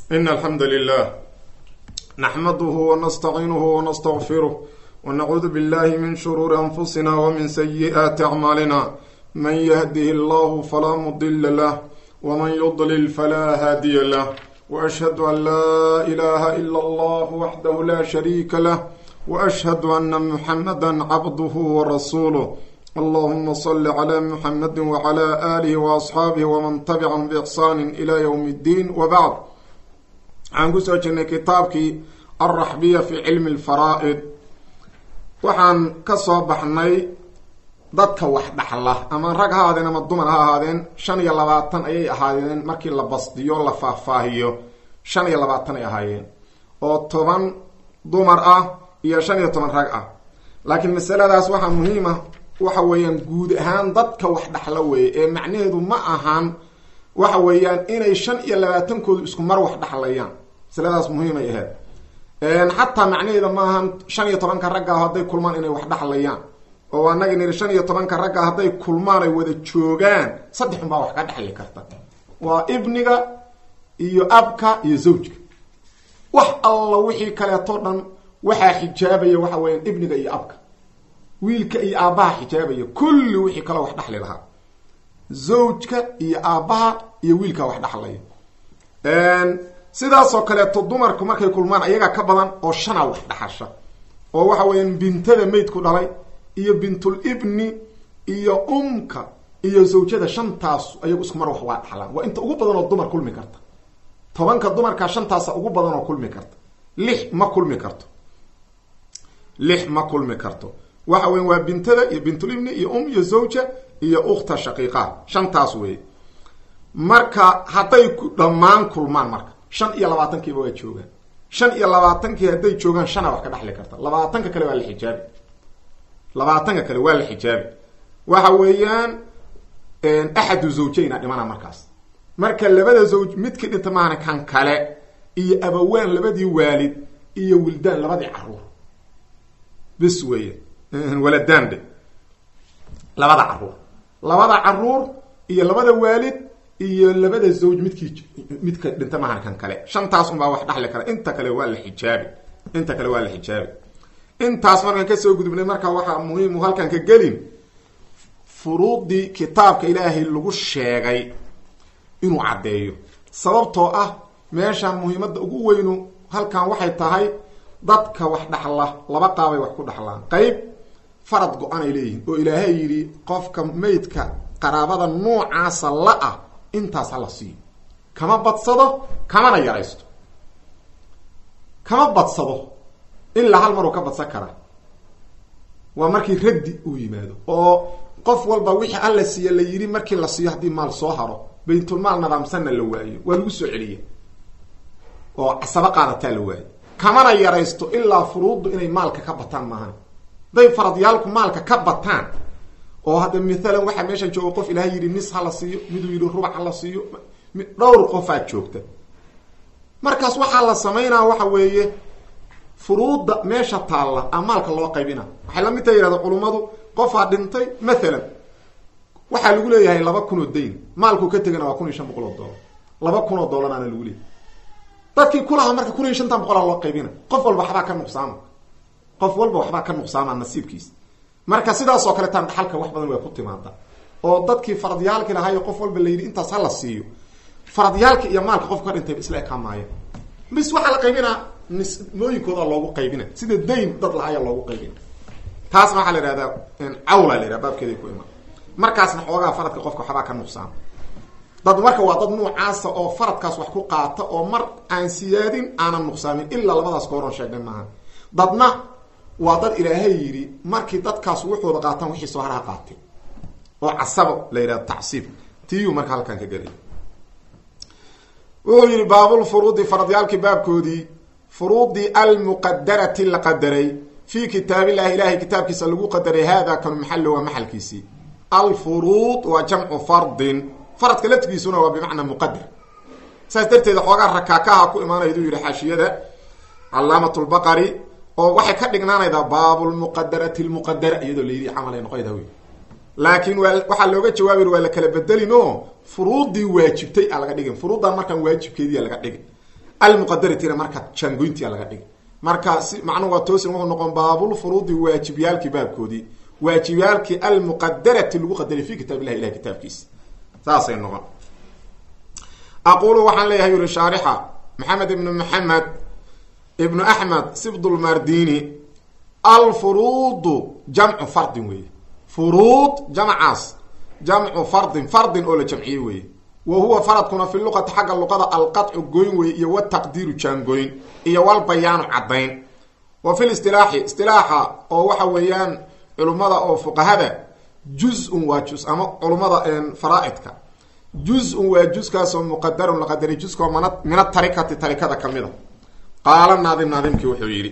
إن الحمد لله نحمده ونستعينه ونستغفره ونعوذ بالله من شرور أنفسنا ومن سيئات أعمالنا من يهده الله فلا مضل له ومن يضلل فلا هادي له وأشهد أن لا إله إلا الله وحده لا شريك له وأشهد أن محمدا عبده ورسوله اللهم صل على محمد وعلى آله وأصحاabه وman تبعهم بإحsان إلى يوم الدين وبعd waxaan kusoo jirnay kitaabkii alraxbiya fi cilmi اlfaraa'id waxaan ka soo baxnay dadka wax dhaxla ama rag ha ahaadeen ama dumar ha ahaadeen shan iyo labaatan ayay ahaayeen markii la basdiyo la faahfaahiyo shan iyo labaatan ay ahaayeen oo toban dumar ah iyo shan iyo toban rag ah laakiin masaladaas waxaa muhiim ah waxa weeyaan guud ahaan dadka wax dhaxla weeye ee macnaheedu ma ahan waxa weeyaan inay shan iyo labaatankoodu isku mar wax dhaxlayaan masaladaas muhiimay ahayd xataa macnaheeda ma ahan shan iyo tobanka ragga ah hadday kulmaan inay wax dhaxlayaan oo anagi niri shan iyo tobanka ragga hadday kulmaan ay wada joogaan saddex un baa wax ka dhexli karta waa ibniga iyo abka iyo zawjka wax alla wixii kaleeto dhan waxaa xijaabaya waxa weeyaan ibniga iyo abka wiilka iyo aabbaha xijaabaya kulli wixii kaloo wax dhaxli lahaa zawjka iyo aabbaha iyo wiilka wax dhaxlaya sidaasoo kaleeto dumarku markay kulmaan ayaga ka badan oo shana wax dhaxasha oo waxa weeyaan bintada maydku dhalay iyo bintul ibni iyo umka iyo zawjada shantaas ayagu isku mar wax waa dhaxlaan waa inta ugu badan oo dumar kulmi karta tobanka dumarka shantaasa ugu badan oo kulmi karta lix ma kulmi karto lix ma kulmi karto waxa weya waa bintada iyo bintulibni iyo um iyo zawja iyo ukhta shaqiiqa shantaas weeye marka hadday dhammaan kulmaan marka shan iyo labaatankiiba waa joogaan shan iyo labaatankii hadday joogaan shana wax ka dhexli karta labaatanka kale waa la xijaabi labaatanka kale waa la xijaabi waxa weeyaan axadu zawjayna dhimana markaas marka labada zawj midkii dhinta maahana kan kale iyo abawaan labadii waalid iyo wildaan labadii caruur bis weeye waladande labada caruur labada caruur iyo labada waalid iyo labada zawj midkii midka dhinta mahan kan kale shantaas unbaa wax dhaxli kara inta kale waa la xijaabi inta kale waa la xijaabi intaas markaan kasoo gudubnay marka waxaa muhiimu halkan ka gelin furuudii kitaabka ilaahay lagu sheegay inuu caddeeyo sababtoo ah meeshaan muhiimadda ugu weynu halkan waxay tahay dadka wax dhaxla laba qaabay wax ku dhaxlaan qayb farad go-anay leeyihin oo ilaahay yidhi qofka maydka qaraabada noocaasa la-ah intaas ha la siiyo kama badsado kamana yaraysto kama badsado ilaa hal maruu ka badsan karaa waa markii raddi uu yimaado oo qof walba wixii alla siiya la yidhi markii la siiyo haddii maal soo haro baytulmaal nadaamsanna la waayo waa lagu soo celiya oo casabo qaadataa la waayo kamana yaraysto ilaa furuuddu inay maalka ka bataan maahan hadday faradyaalku maalka ka bataan oo hadda maalan waxaa meeshan jooga qof ilahay yidhi nis ha la siiyo miduu yidhi rubac ha la siiyo dhowr qofaad joogta markaas waxaa la samaynaa waxa weeye furuudda meesha taalla a maalka loo qaybina waxay lamid taha yihahda culummadu qofaa dhintay maalan waxaa lagu leeyahay laba kun oo dayn maalkuu ka tegana waa kun iyo shan boqol oo dollar laba kun oo dollaraana lagu leeyahy dadkii kulahaa marka kun iyo shantan boqolaa loo qaybina qof walba waxbaa ka nuqsaama qof walba waxbaa ka nuqsaama nasiibkiisa marka sidaas oo kale taan dhaxalka wax badan way ku timaada oo dadkii faradyaalki lahaayo qof walba la yidhi intaas ha la siiyo faradyaalka iyo maalka qofka ka dhintayba isla ekaan maayo bis waxaa la qaybinaa nismooyinkooda loogu qaybina sida dayn dad lahaaya loogu qaybina taasna waxaa la ihahdaa cawla la yidhaha baabkeeday ku imaan markaasna xoogaa faradka qofka waxbaa ka nuqsaama dad marka waa dad nuucaasa oo faradkaas wax ku qaata oo mar aan siyaadin aanan nuqsaamin ilaa labadaas kooron sheegnay maaha dadna waa dad ilaahay yidhi markii dadkaas wuxuuda qaataan wixii soo haraha qaatay oo casabo la yidhahdo tacsiib tiiyuu marka halkan ka gelay wuxuu yihi baabulfuruudi faradyaalkii baabkoodii furuudii almuqadarati la qadaray fii kitaabillahi ilahay kitaabkiisa lagu qadaray hada kanu maxallo waa maxalkiisii alfuruud waa jamcu fardin faradka laftigiisuna waa bimacnaa muqadar saas darteed xoogaa rakaakaha ku imaanaydu yihi xaashiyada calaamat lbaqari oo waxay ka dhignaanaydaa baabulmuqadarati lmuqadara iyadoo la yidhi camal ay noqoyda wey laakiin waa waxaa looga jawaabi waa la kala bedelin oo furuudii waajibtay a laga dhigin furuuddan markaan waajibkeediia laga dhigin almuqadaratina marka jaangoyntia laga dhigay marka si macnuhu waa toosin wuxuu noqon baabulfuruudi waajibyaalkii baabkoodii waajibyaalkii almuqadarati lagu qadaray fi kitaab illahi ilahi kitaabkiisa saasay noqon aqulu waxaan leeyahay yuri shaarixa maxamed ibnu maxamed ibnu axmed sibdulmardini alfuruudu jamcu fardin weeye furuud jamcaas jamcu fardin fardin oo la jamciyey weeye wa huwa faradkuna fi luqati xagga luqada alqaطcu goyn weeye iyo wataqdiiru jaangoyn iyo walbayaanu caddayn wa fi listilaaxi istilaaxa oo waxa weeyaan culummada oo fuqahada juz-un waa juz ama culummada faraaidka juz-un waa juskaasoo muqadarun la qadaray juskao mana min atarikati tarikada kamid a qaala naadim naadimkii wuxuu yidhi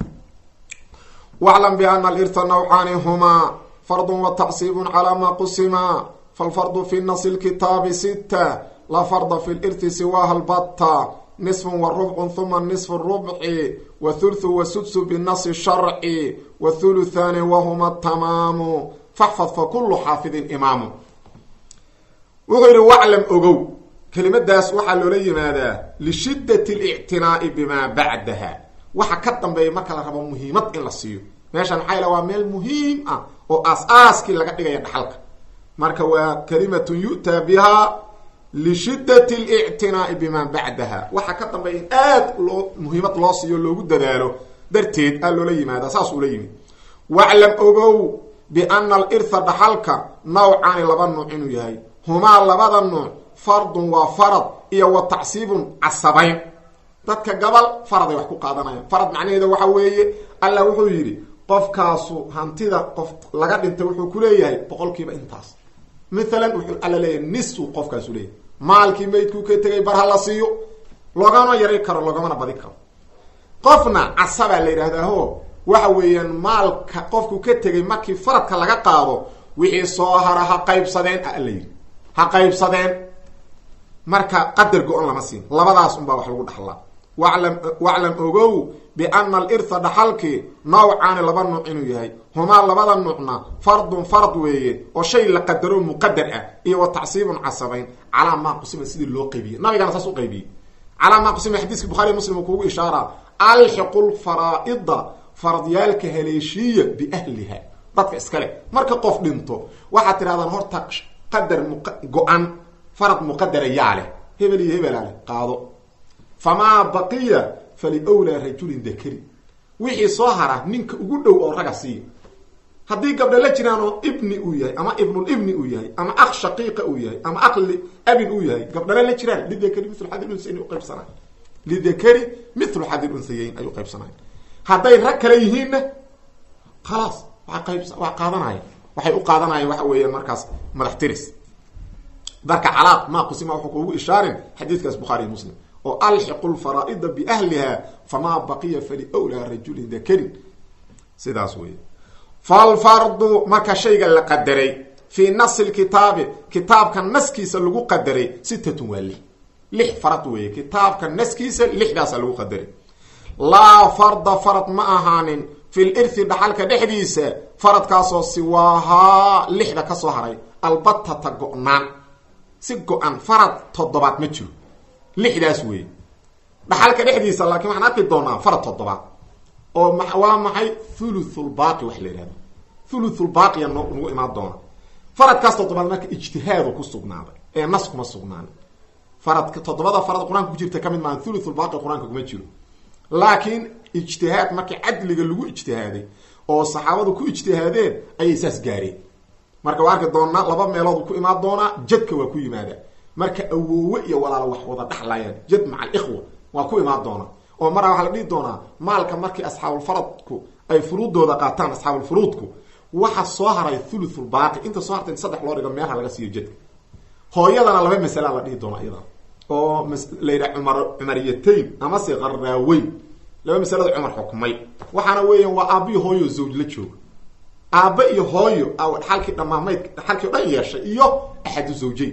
waclam biana alirta nawcaani humaa fardun wa tacsiibun calaa maa qusimaa falfardu fi nasi lkitaabi sita laa farda fi lirti siwaaha lbatta nisfun wa rubcun huma nisfu rubci wa thulthu wa sudsu binasi sharci wa thuluthaani wahuma tamaamu faxfad fa kullu xaafidin imaamu wuxuu yidhi waclam ogow kelimadaas waxaa loola yimaadaa lishiddati alictinaa'i bimaa bacdaha waxa ka dambeeya marka la rabo muhiimad in la siiyo meeshan maxaa yala waa meel muhiim ah oo aas-aaskii laga dhigaya dhaxalka marka waa kalimatun yu'taa bihaa lishiddati alictinaa'i bimaa bacdaha waxa ka dambeeya in aad loo muhiimad loo siiyo loogu dadaalo darteed aa loola yimaadaa saas ula yimid waclam ogow biana alirtha dhaxalka nawcaani laba nuuc inuu yahay humaa labada nuuc fardun waa farad iyo wa tacsiibun casabayn dadka gabal faraday wax ku qaadanayaan farad macnaheeda waxa weeye allah wuxuu yidhi qofkaasu hantida qof laga dhintay wuxuu ku leeyahay boqolkiiba intaas mathalan wuxuu alla leeyahay nisu qofkaasu leeyahay maalkii maydkuu ka tegay bar ha la siiyo loogama yari karo loogamana badi karo qofna casabaa la yidhaahdaao waxa weeyaan maalka qofku ka tegay markii faradka laga qaado wixii soo hara ha qaybsadeen a la yidhi ha qaybsadeen marka qadar go-on lama siin labadaas unbaa wax lagu dhaxlaa waclam waclam ogow biana alirtha dhaxalkii nawcaani laba nuuc inuu yahay humaa labada nuucna fardun fard weeye oo shay la qadaro muqadar ah iyo wa tacsiibun casabayn calaa maa qusima sidii loo qaybiyey nabigana saas u qaybiyey calaa maa qusima xadiiska bukhariy muslim uu kugu ishaara alxiqu lfaraa'ida faradyaalka haleeshiiya biahliha dadka iskale marka qof dhinto waxaad tirahdaan horta qadar go-an farad muqadara yaa leh hebel iyo hebelaa leh qaado famaa baqiya faliwlaa rajulin dakari wixii soo hara ninka ugu dhow oo raga siiya haddii gabdha la jiraan oo ibni uu yahay ama ibnulibni uu yahay ama ak shaqiiqa uu yahay ama aqli abin uu yahay gabdhana la jiraan lidakari milu xadil unsayayn uqaybsanay lidakari milu xadil unsayayn ayuu qaybsanay hadday rag kale yihiinna khalaas waa qayb waa qaadanaya waxay u qaadanayaan waxa weeyaan markaas madax tiris marka calaaq maa qusima wuxuu kuugu ishaarin xadiidkaas bukhaariy muslim oo alxiqu lfaraa'ida biahliha famaa baqiya faliwlaa rajulin dakarin sidaas wey falfardu marka shayga la qadaray fii nasi lkitaabi kitaabka naskiisa lagu qadaray sitatun waa lix lix farad weeye kitaabka naskiisa lixdaasa lagu qadaray laa farda farad ma ahaanin fi lirthi dhaxalka dhexdiisa faradkaasoo siwaahaa lixda ka soo haray albatata go-naan si go-an farad toddobaad ma jiro lixdaas weeye dhaxalka dhexdiisa laakiin waxaan arki doonaa farad toddobaad oo waa maxay thuluthulbaaqi wax la yihahdo thuluthulbaaqiya no nagu imaan doona faradkaas toddobaad marka ijtihaadu ku sugnaaday ee nas kuma sugnaanin faradka toddobada farad qur-aanka ku jirta kamid maaha thuluthulbaaqi qur-aanka kuma jiro laakiin ijtihaad markii cadliga lagu ijtihaaday oo saxaabadu ku ijtihaadeen ayay saas gaareen marka waa arki doonaa laba meelood ku imaan doonaa jadka waa ku yimaadaa marka awoowe iyo walaalo wax wada dhaxlayaan jad maca alikhwa waa ku imaan doonaa oo maraa waxaa la dhihi doonaa maalka markii asxaabulfaradku ay furuuddooda qaataan asxaabulfuruudku waxa soo haray thuluthulbaaqi inta soo hartay saddex loo dhigo meelha laga siiyo jadka hooyadana laba masalaa la dhihi doonaa iyadana oo la yidhaha cumar cumariyatayn amase qarraaweyn laba masalada cumar xukmay waxaana weeyaan waa aabbiyo hooyo zawj la jooga aabba iyo hooyo dhaxalkii dhamaamayd dhaxalkii o dhan yeeshay iyo axadu zawjeyn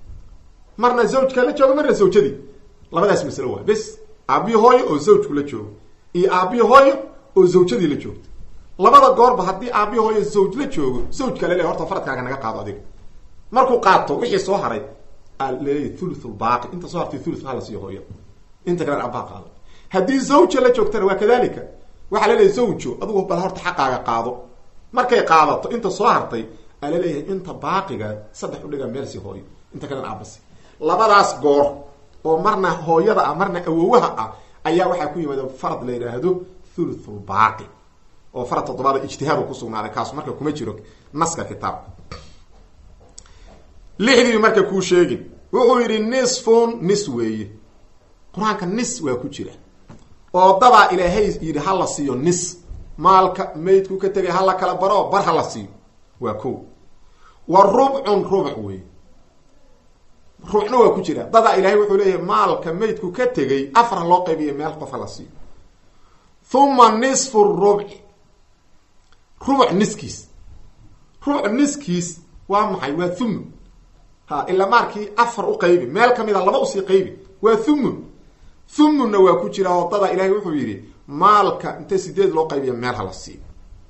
marna zawjka la jooga marna zawjadii labadaas masalo waa bes aabbiyo hooyo oo zawjku la joogo iyo aabbiyo hooyo oo zawjadii la joogto labada goorba haddii aabbiyo hooyo zawj la joogo zawjka lele horta faradkaaga naga qaado adiga markuu qaato wixii soo haray laleeyahy thuluthulbaaqi inta soo hartay thuluth hala siiyo hooyada inta kale aabbaha qaado haddii zawja la joogtana waa kadalika waxaa la leeyahy zawjo adugu bal horta xaqaaga qaado markay qaadato inta soo hartay aa la leeyahay inta baaqiga saddex udhiga meelsi hooyo inta kalena aabasi labadaas goor oo marna hooyada ah marna awowaha ah ayaa waxaa ku yimaada farad la yidhaahdo thuluthulbaaqi oo farad toddobaada ijtihaadu kusugnaaday kaasu marka kuma jiro naska kitaabka lixdii marka kuu sheegin wuxuu yidhi nisfun nis weeye qur-aanka nis waa ku jira oo dadaa ilaahay yidhi ha la siiyo nis maalka maydku ka tegay ha la kala baro bar ha la siiyo waa ko wa rubcun rubuc wey rubucna waa ku jira dadaa ilaahay wuxuu leeyahay maalka maydku ka tegay afar ha loo qaybiyo meel qof ha la siiyo huma nisfu rubci rubuc niskiis rubuc niskiis waa maxay waa thumun ha ilaa maarkii afar u qaybi meel kamid a laba usii qaybi waa thumun thumunna waa ku jira oo dadaa ilaahay wuxuu yidhi maalka inta sideed loo qaybiyo meel hala siiyo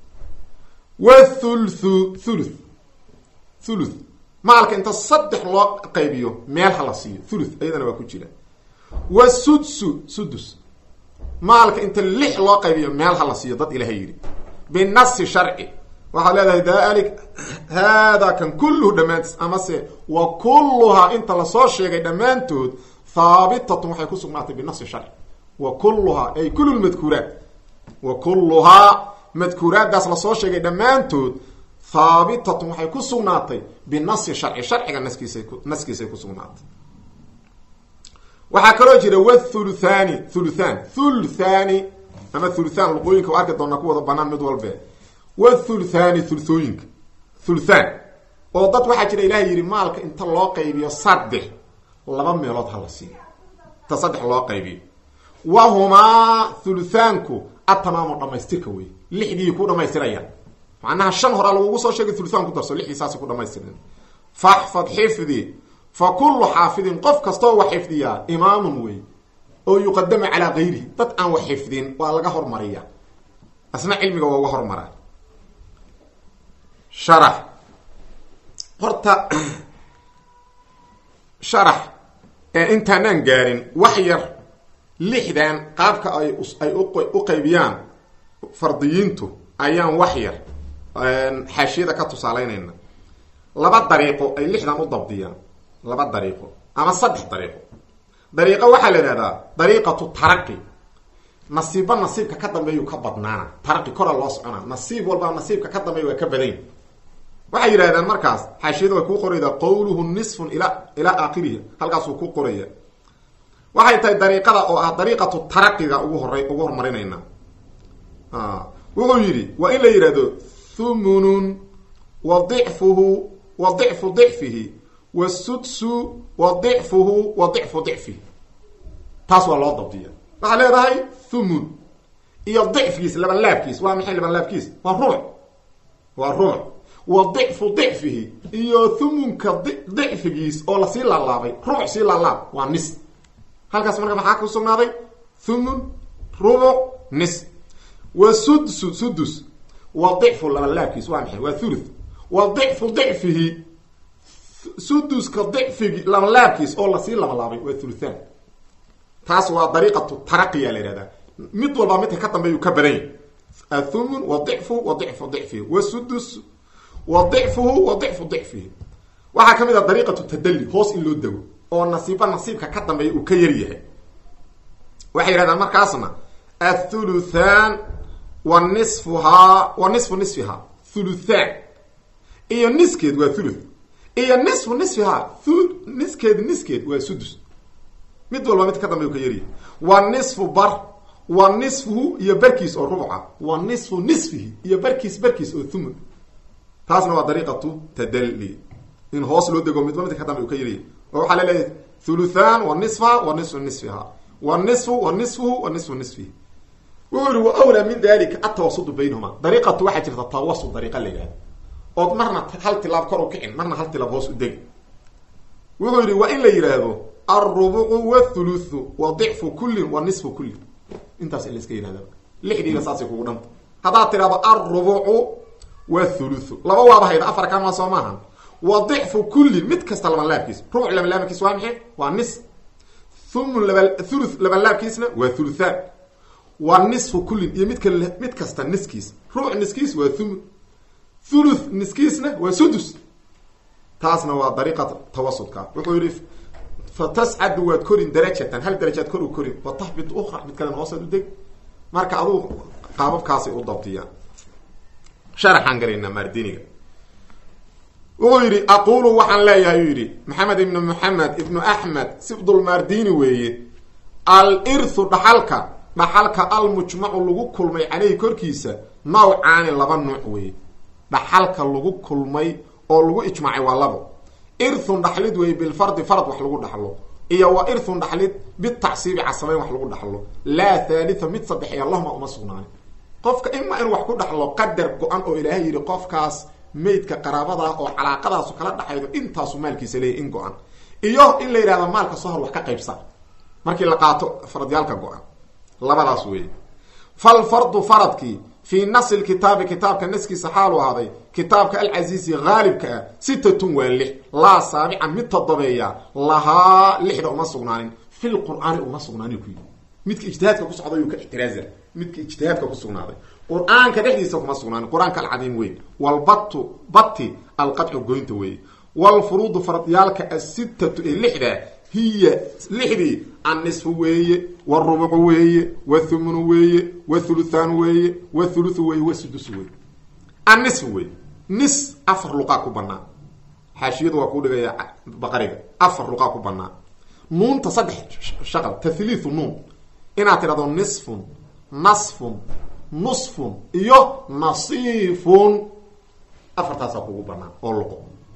wathulthu thuluth thuluth maalka inta saddex loo qaybiyo meel hala siiyo thuluth iyadana waa ku jira wasudsu sudus maalka inta lix loo qaybiyo meel hala siiyo dad ilahay yidhi binasi sharci waxaad leedahay dalik haadaa kan kulluhu dhammaantiis amase wa kulluhaa inta lasoo sheegay dhammaantood haabitatun waxay ku sugnaatay binasi sharci wa kulluhaa ay kulu lmadkuuraat wa kulluhaa madkuuraaddaas lasoo sheegay dhammaantood haabitatun waxay ku sugnaatay binasi sharci sharciga naskiisay ku naskiisay ku sugnaatay waxaa kaloo jira wathuluthani thuluthan thuluthani ama thuluthan luqooyinka waa arki doonaa ku wada banaan mid walbe wathuluthani thuluthooyinka thuluthan oo dad waxaa jira ilahay yidhi maalka inta loo qaybiyo saddex laba meelood hala siiyo inta saddex loo qaybiyo wahumaa thuluthaanku atamaamu dhamaystirka wey lixdii ku dhamaystirayaan macnaha shan horaa lagugu soo sheegay thuluthaan ku darso lixdii saasi ku dhamaystirin faxfad xifdi fa kullu xaafidin qof kastoo wax xifdiyaa imaamun wey oo yuqadamu calaa gayrihi dad aan wax xifdin waa laga hormariya asna cilmiga waa uga hormaraa sharax horta sharax ee intaanaan gaarin wax yar lixdan qaabka ay ay u qaybiyaan fardiyiintu ayaan wax yar xaashiyada ka tusaaleynayna laba dariiqo ay lixdan u dabdiyaan laba dariiqo ama saddex dariiqo dariiqo waxaa la idhahdaa dariiqatu taraqi nasiibba nasiibka ka dambeeyuu ka badnaana taraqi kora loo soconaa nasiib walba nasiibka ka dambeeya waa ka badany waxay yidhahdaan markaas xaashiyada way kuu qoraydaa qawluhu nisfun ila ilaa aakhirihi halkaasuu ku qoraya waxay tahay dariiqada oo ah dariiqatu taraqiga ugu horay ugu horumarinayna wuxuu yidhi waa in la yidhahdo thumunun wa dicfuhu wa dicfu dicfihi wasudsu wa dicfuhu wa dicfu dicfihi taas waa loo dabdiya waxaa leedahay thumun iyo dicfkiis labanlaabkiis waa maxay labanlaabkiis waa ruuc waa ruuc wa dicfu dicfihi iyo thumunka dicfigiis oo lasii laalaabay rubuc sii laalaab waa nis halkaas marka maxaa ku sugnaaday thumun rubuc nis wa sudsu sudus wa dicfu labanlaabkiis waa maxay waa thuluth wa dicfu dicfihi suduska dicfigi labanlaabkiis oo lasii labalaabay waa thuluthan taas waa dariiqatu taraqiya la yihahdaa mid walbaa midka ka dambeeyuu ka badan yahy athumun wa dicfu wa dicfu dicfihi wa sudus wa dicfuhu wa dicfu dicfihi waxaa ka mid ah dariiqatu tadalli hoos in loo dego oo nasiibba nasiibka ka dambeeya uu ka yar yahay waxay yidhahdaan markaasna athuluthan wa nisfuhaa wa nisfu nisfihaa thuluthan iyo niskeed waa thuluth iyo nisfu nisfihaa niskeed niskeed waa sudus mid walba mid ka dambe u ka yaryahay wa nisfu bar wa nisfuhu iyo barkiis oo rubca wa nisfu nisfihi iyo barkiis barkiis oo thumun taasna waa dariiqatu tadalli in hoos loo dego midba midka ka dambe u ka yaryahay oo waxaa laleeyahay thuluthan wa nisfaha wa nisfu nisfiha wa nisfu wa nisfuhu wa nisfu nisfihi wuxuu yihi wa awlaa min dalika atawasudu baynahuma dariiqatu waxaa jirta tawasud dariiqa la yidhahda ood marna hal tilaab kor u kicin marna hal tilaab hoos u degi wuxuu yihi waa in la yidhaahdo alrubucu wathuluthu wa dicfu kullin wa nisfu kullin intaas in la iska yihahda lixdiina saasay kugu dhanta haddaad tidhahdo alrubucu wathuluthu laba waaba hayda afar kama soo maaha wa dicfu kullin mid kasta labanlaabkiis rubuc labanlaabkiis waa maxay waa nis thumun laba thuluth labalaabkiisna waa thuluthaan waa nisfu kullin iyo midka mid kasta niskiis rubuc niskiis waa thumun thuluth niskiisna waa sudus taasna waa dariiqa tawasudka wuxuu yihi fatascadu waad korin darajatan hal darajaad kor u korin wataxbit ukra mid kalena hoosaad u deg marka adugu qaababkaasay u dabtiyaan sharaxaan galaynaa maardiniga wuxuu yidhi aqulu waxaan leeyahay uu yidhi maxamed ibnu moxamed ibnu axmed sibdulmardini weeye al irthu dhaxalka dhaxalka almujmacu lagu kulmay caleyhi korkiisa nawcaani laba nuuc weeye dhaxalka lagu kulmay oo lagu ijmaacay waa labo irthun dhaxlid weeye bilfardi farad wax lagu dhaxlo iyo wa irthun dhaxlid bitacsiibi casabeyn wax lagu dhaxlo laa thalitha mid saddexiya lahuma uma sugnaani qofka ima inuu wax ku dhaxlo qadar go-an oo ilaahay yidhi qofkaas maydka qaraabadaa oo calaaqadaasu kala dhaxaydo intaasu maalkiisa leeyahy in go-an iyo in la yidhahdo maalka soo hor wax ka qaybsa markii la qaato faradyaalka go-an labadaas weeye falfardu faradkii fii nasi lkitaabi kitaabka naskiisa xaalu ahaaday kitaabka alcasiizi haalibka ah sitatun waa lix laa saabican mid todobeeya lahaa lixda uma sugnaanin fil qur'aani uma sugnaanin ku yii midka ijtihaadka ku socday uu ka ixtiraaza midka ijtihaadka ku sugnaaday qur-aanka dhexdiisa kuma sugnaanin qur-aanka alcadiim weyn walbatu bati alqadcu goynta weeye walfuruudu faradyaalka asitatu ee lixda hiya lixdii annisfu weeye warubucu weeye wathumnu weeye wathuluthaan weeye wathuluthu weeye wasudusu weeye annisfu weeye nis afar luqaa ku banaan xaashiyadu waa kuu dhigaya baqariga afar luqaa ku banaan nuunta saddex shaqal tahliithu nuun inaad tidhahdo nisfun nasfun nusfun iyo nasiifun afartaasaa kugu banaan oo luqo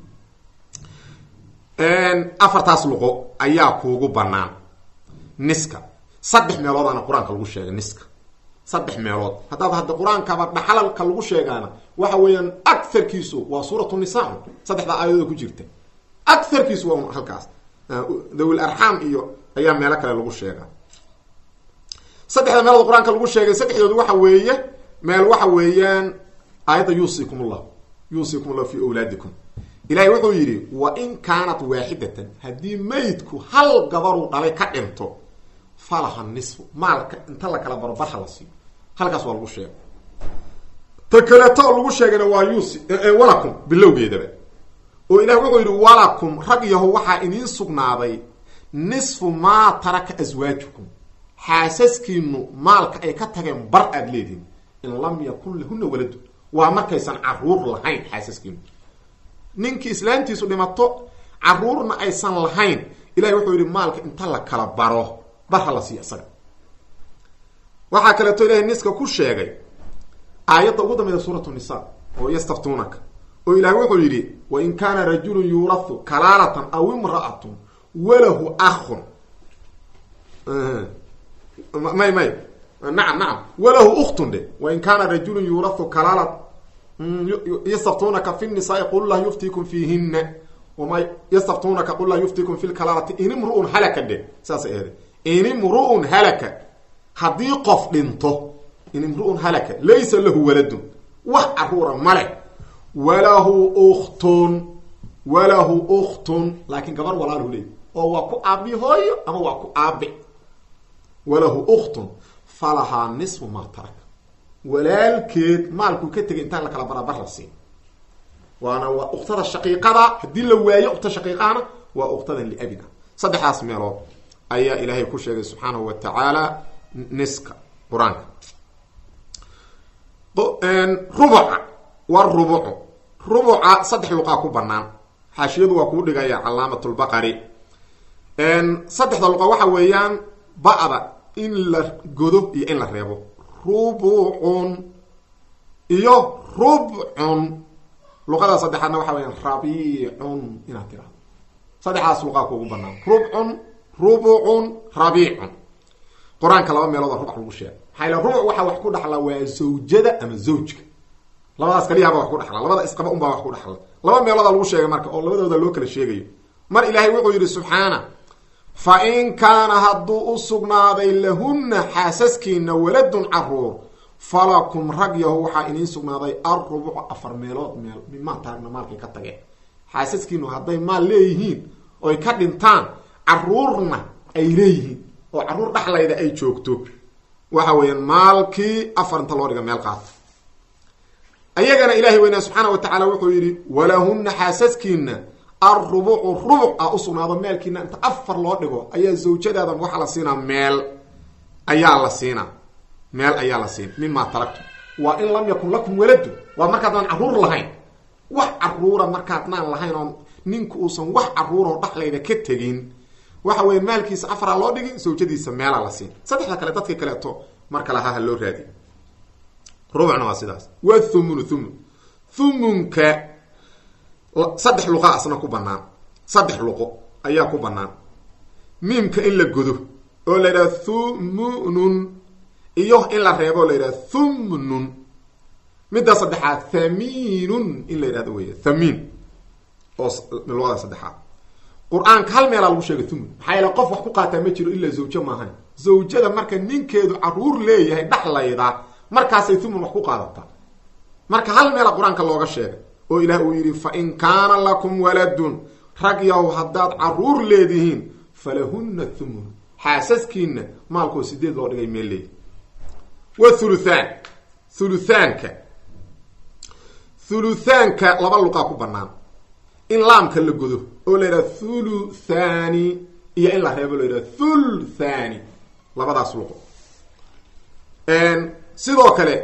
afartaas luqo ayaa kuugu banaan niska saddex meeloodaana qur-aanka lagu sheegay niska saddex meelood haddaad hadda qur-aankaba dhaxalalka lagu sheegaana waxa weeyaan agarkiisu waa suuratu nisa saddexda aayadooda ku jirta agarkiisu waa halkaas dawil arxaam iyo ayaa meelo kale lagu sheegaa saddexda meelood qur-aanka lagu sheegay saddexdoodu waxa weeye meel waxa weeyaan aayadda yuusikum ullah yuusikum ullah fi awlaadikum ilahay wuxuu yidhi wa in kaanat waaxidatan haddii maydku hal gabaruu dhalay ka dhinto falaha nisfu maalka inta la kala baro barha la siiyo halkaas waa lagu sheegay ta kaleeto oo lagu sheegayna waa yuusi walakum bilowgeedaba oo ilahi wuxuu yidhi walakum rag yaho waxaa idiin sugnaaday nisfu maa taraka aswaajukum xaasaskiinu maalka ay ka tageen bar aada leedihin in lam yakun lahuna waladun waa markaysan caruur lahayn xaasaskiinu ninkii islaantiisu dhimato caruurna aysan lahayn ilahay wuxuu yidhi maalka inta la kala baro barha la siiyo isaga waxaa kaleeto ilahay niska ku sheegay aayadda ugu dambeyda suuratu nisa oo yastaftuunaka oo ilahay wuxuu yidhi wain kaana rajulun yuurathu kalaalatan aw imra'atun walahu akhun may may nacam nacam walahu uktun dhe wain kaana rajulun yuurathu kalaala yastaftunaka fi nisaai qul lah yuftikum fiihina wama yastaftunaka qul lah yuftikum fi lkalaalati in imru'un halaka dhe saasay ahde in imru'un halaka haddii qof dhinto in imru'un halaka laysa lahu waladun wax caruura male walahu uktun walahu uktun laakin gabar walaalhu leey oo waa ku aabi hooyo ama waa ku aabi walahu uktun falahaa nisfu maa taraka walaalkeed maalkuu ka tegay intaan la kala barabar la siin waana waa uktada shaqiiqada haddii la waayo ukta shaqiiqaana waa uktadan liabina saddexdaas meelood ayaa ilaahay ku sheegay subxaanahu wa tacaala niska qur-aanka rubuca waa rubucu rubuca saddex luqaa ku banaan xaashiyadu waa kuu dhigaya calaamat lbaqari saddexda luqa waxa weeyaan ba'da in la godo iyo in la reebo rubucun iyo rubcun luqada saddexaadna waxa weyaan rabiicun inaad tirahdo saddexdaas luqaa kuugu banaan rubcun rubucun rabiicun qur-aanka laba meelooda rubac lagu sheega maxaa yl rubuc waxaa wax ku dhaxla waa zawjada ama zawjka labadaas kaliyaaba wax ku dhaxla labada isqaba unbaa wax ku dhaxla laba meelooda lagu sheegay marka oo labadooda loo kala sheegayo mar ilaahay wuxuu yidhi subxaana fa in kaana hadduu u sugnaaday lahunna xaasaskiina waladun caruur falakum rag yaho waxaa idiin sugnaaday alrubucu afar meelood meel mimaa taagna maalkay ka tageen xaasaskiinu hadday maal leeyihiin oy ka dhintaan caruurna ay leeyihiin oo carruur dhaxlayda ay joogto waxa weeyaan maalkii afar inta loo dhiga meel qaata ayagana ilaahay weynaa subxaana wa tacaala wuxuu yidhi walahunna xaasaskiina alrubucu rubuc ah usugnaado meelkiina inta afar loo dhigo ayaa zawjadaada waxaa la siinaa meel ayaa la siinaa meel ayaa la siin mimaa taragtu waa in lam yakun lakum waladu waa markaadnaan carruur lahayn wax caruura markaadnaan lahayn oo ninku uusan wax caruuroo dhaxlayda ka tegin waxa weya maalkiisa afaraa loo dhigi zawjadiisa meelaa la siin saddexda kale dadka kaleeto marka lahaa ha loo raadi rubucna waa sidaas wa thumunu thumun thumunka saddex luqa asna ku banaan saddex luqo ayaa ku banaan miimka in la godo oo la yidhaha thumunun iyo in la reebo o la yidhaha thumnun midda saddexaad thamiinun in la yidhahdo wey thamiin oo luqada saddexaad qur-aanka hal meelaa lagu sheegay thumun maxaa yaele qof wax ku qaataa ma jiro ilaa zawjo maahan zawjada marka ninkeedu caruur leeyahay dhaxlayda markaasay thumun wax ku qaadataa marka hal meela qur-aanka looga sheegay oo ilaah uu yidhi fa in kaana lakum waladun rag yahow haddaad caruur leedihiin falahunna thumun xaasaskiina maalkoo sideed loo dhigay meel leeyahy wa thuluthaan thuluthaanka thuluthaanka laba luqaa ku banaan in laamka la godo oo la yidhaha thuluthani iyo in la reebo la yidhaha thulthani labadaas luqo sidoo kale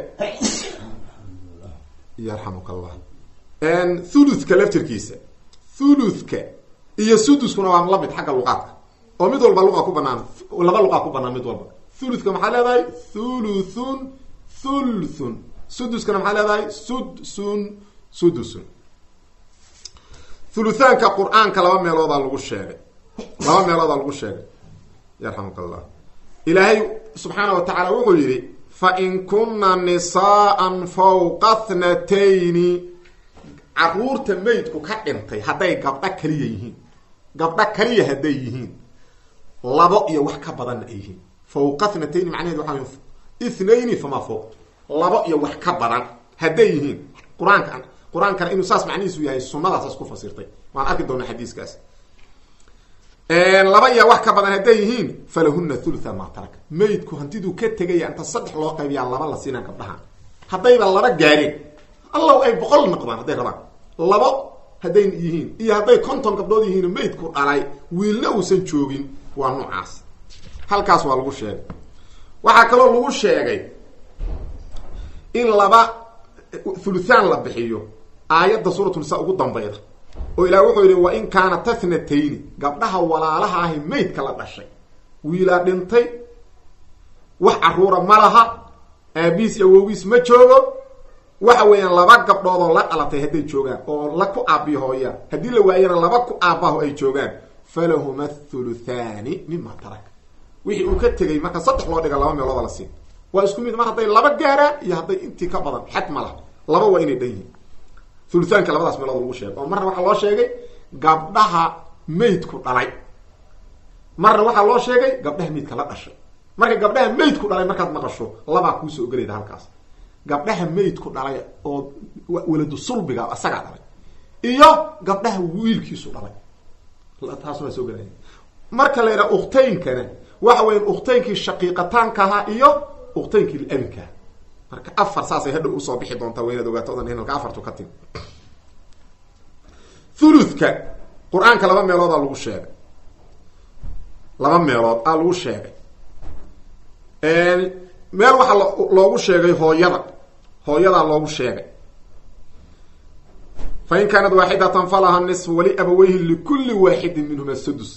yarxamuk allah thuluthka laftirkiisa thuluthka iyo suduskuna waa la mid xagga luqaadka oo mid walba luqa ku banaan laba luqaa ku banaan mid walba thuluthka maxaa leedahay thuluthun thulthun suduskana maxaa leedahay sudsun sudusun thuluthaanka qur-aanka laba meeloodaa lagu sheegay laba meeloodaa lagu sheegay yarxamuk allah ilaahay subxaana wa tacaala wuxuu yidhi fa in kunna nisaa'an fawqa thnatayni caruurta meydku ka dhintay hadday gabdho kaliya yihiin gabdho kaliya hadday yihiin labo iyo wax ka badanna ay yihiin fawqa thnatayni macnaheed waxa way ithnayni famaa fawq labo iyo wax ka badan hadday yihiin qur-aanka qur-aankana inuu saas macnihiisu yahay sunadaasas ku fasirtay waan arki doonaa xadiiskaas laba iyo wax ka badan hadday yihiin falahuna thulutha maa taraka meydku hantiduu ka tegaya inta saddex loo qaybiyaa laba la siinaa gabdhaha haddayba laba gaareen allow ay boqol noqdaan hadday rabaan labo hadday yihiin iyo hadday konton gabdhood yihiin meydku dhalay wiilna uusan joogin waa noocaas halkaas waa lagu sheegay waxaa kaloo lagu sheegay in laba thuluthaan la bixiyo aayadda suuratunisaa ugu dambayda oo ilaah wuxuu yidhi wa in kaana tathnatayni gabdhaha walaalaha ahi meydka la dhashay wiilaa dhintay wax caruura ma laha aabiis iyo awogiis ma joogo waxa weeyaan laba gabdhoodoo la dhalatay hadday joogaan oo la ku aabiyo hooyaan haddii la waayana laba ku aabbaho ay joogaan falahuma thuluthaani mima tarak wixii uu ka tegay marka saddex loo dhiga laba meelooda la siin waa isku mid mar hadday laba gaaraan iyo hadday intii ka badan xad ma laha laba waa inay dhan yihiin thuluthaanka labadaas meelood lagu sheegay oo marna waxaa loo sheegay gabdhaha meydku dhalay marna waxaa loo sheegay gabdhaha meydka la dhashay marka gabdhaha meydku dhalay markaad maqasho labaa kuusoo gelayda halkaas gabdhaha meydku dhalay oo waladu sulbiga asagaa dhalay iyo gabdhaha wiilkiisu dhalay taas waa soo gelaya marka la yidhaha ukhtaynkana waxa weya ukhtaynkii shaqiiqataanka ahaa iyo ukhtaynkii labinkaa marka afar saasay hadhow usoo bixi doontaa wa inaad ogaato odan halka afartu ka timi thuluthka qur-aanka laba meeloodaa lagu sheegay laba meelood aa lagu sheegay meel waxaa loogu sheegay hooyada hooyadaa loogu sheegay fa in kaanat waaxidatan falaha nisfu wali abaweyhi likulli waaxidin minhuma sudus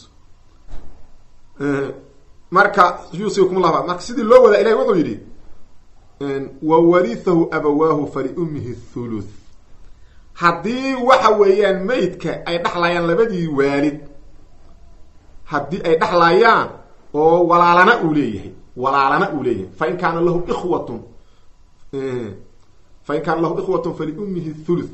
marka yusikum laba marka sidii loo wadaa ilahi wuxuu yidhi wa warihahu abawaahu faliummihi thuluth haddii waxa weeyaan meydka ay dhexlayaan labadii waalid haddii ay dhexlayaan oo walaalana uu leeyahay walaalana uu leeyahay fain kaana lahu ikhwatun fain kaana lahu ikhwatun faliummihi thuluth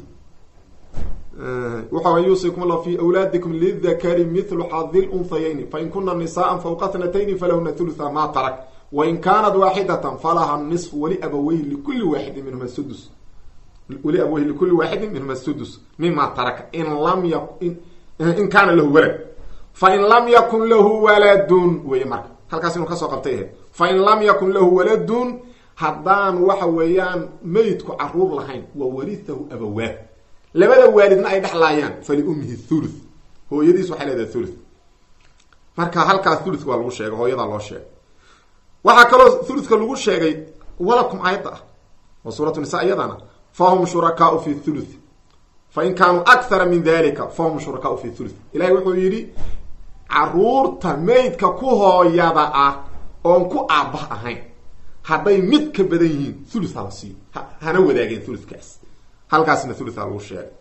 waxa yuusikum allah fi awlaadikum lidakari mithlu xadi lunhayayni fain kuna nisaءa fawqa thnatayni falahuna thulutha ma tarak wain kaanat waaxidatan falaha nisfu waliabaweyhi likuli waaxidin minhuma sudus waliabaweyhi likuli waaxidin minhuma sudus mima taraka in lam ya in kaana lahu walad fain lam yakun lahu waladun wey marka halkaas inuu kasoo qabtay ahayd fain lam yakun lahu waladun haddaan waxa weeyaan meydku caruur lahayn wa warihahu abawaah labada waalidna ay dhexlaayaan faliummihi thuluth hooyadiis waxay leedahay thuluth marka halkaas thuluth waa lagu sheegay hooyadaa loo sheegay waxaa kaloo thuluthka lagu sheegay walakum aayadda ah oo suuratu nisa iyadana fahum shurakaau fi thuluth fain kaanuu akthara min dalika fahum shurakaau fi thuluth ilahay wuxuu yidhi caruurta meydka ku hooyada ah oon ku aabah ahayn hadday mid ka badan yihiin thuluth hala siiyo hana wadaageen thuluthkaas halkaasna thulutha lagu sheegay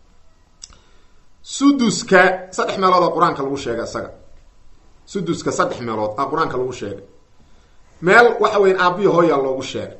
suduska saddex meelood oo qur-aanka lagu sheegay isaga suduska saddex meelood a qur-aanka lagu sheegay meel waxa weyan aabiya hooyaa loogu sheegay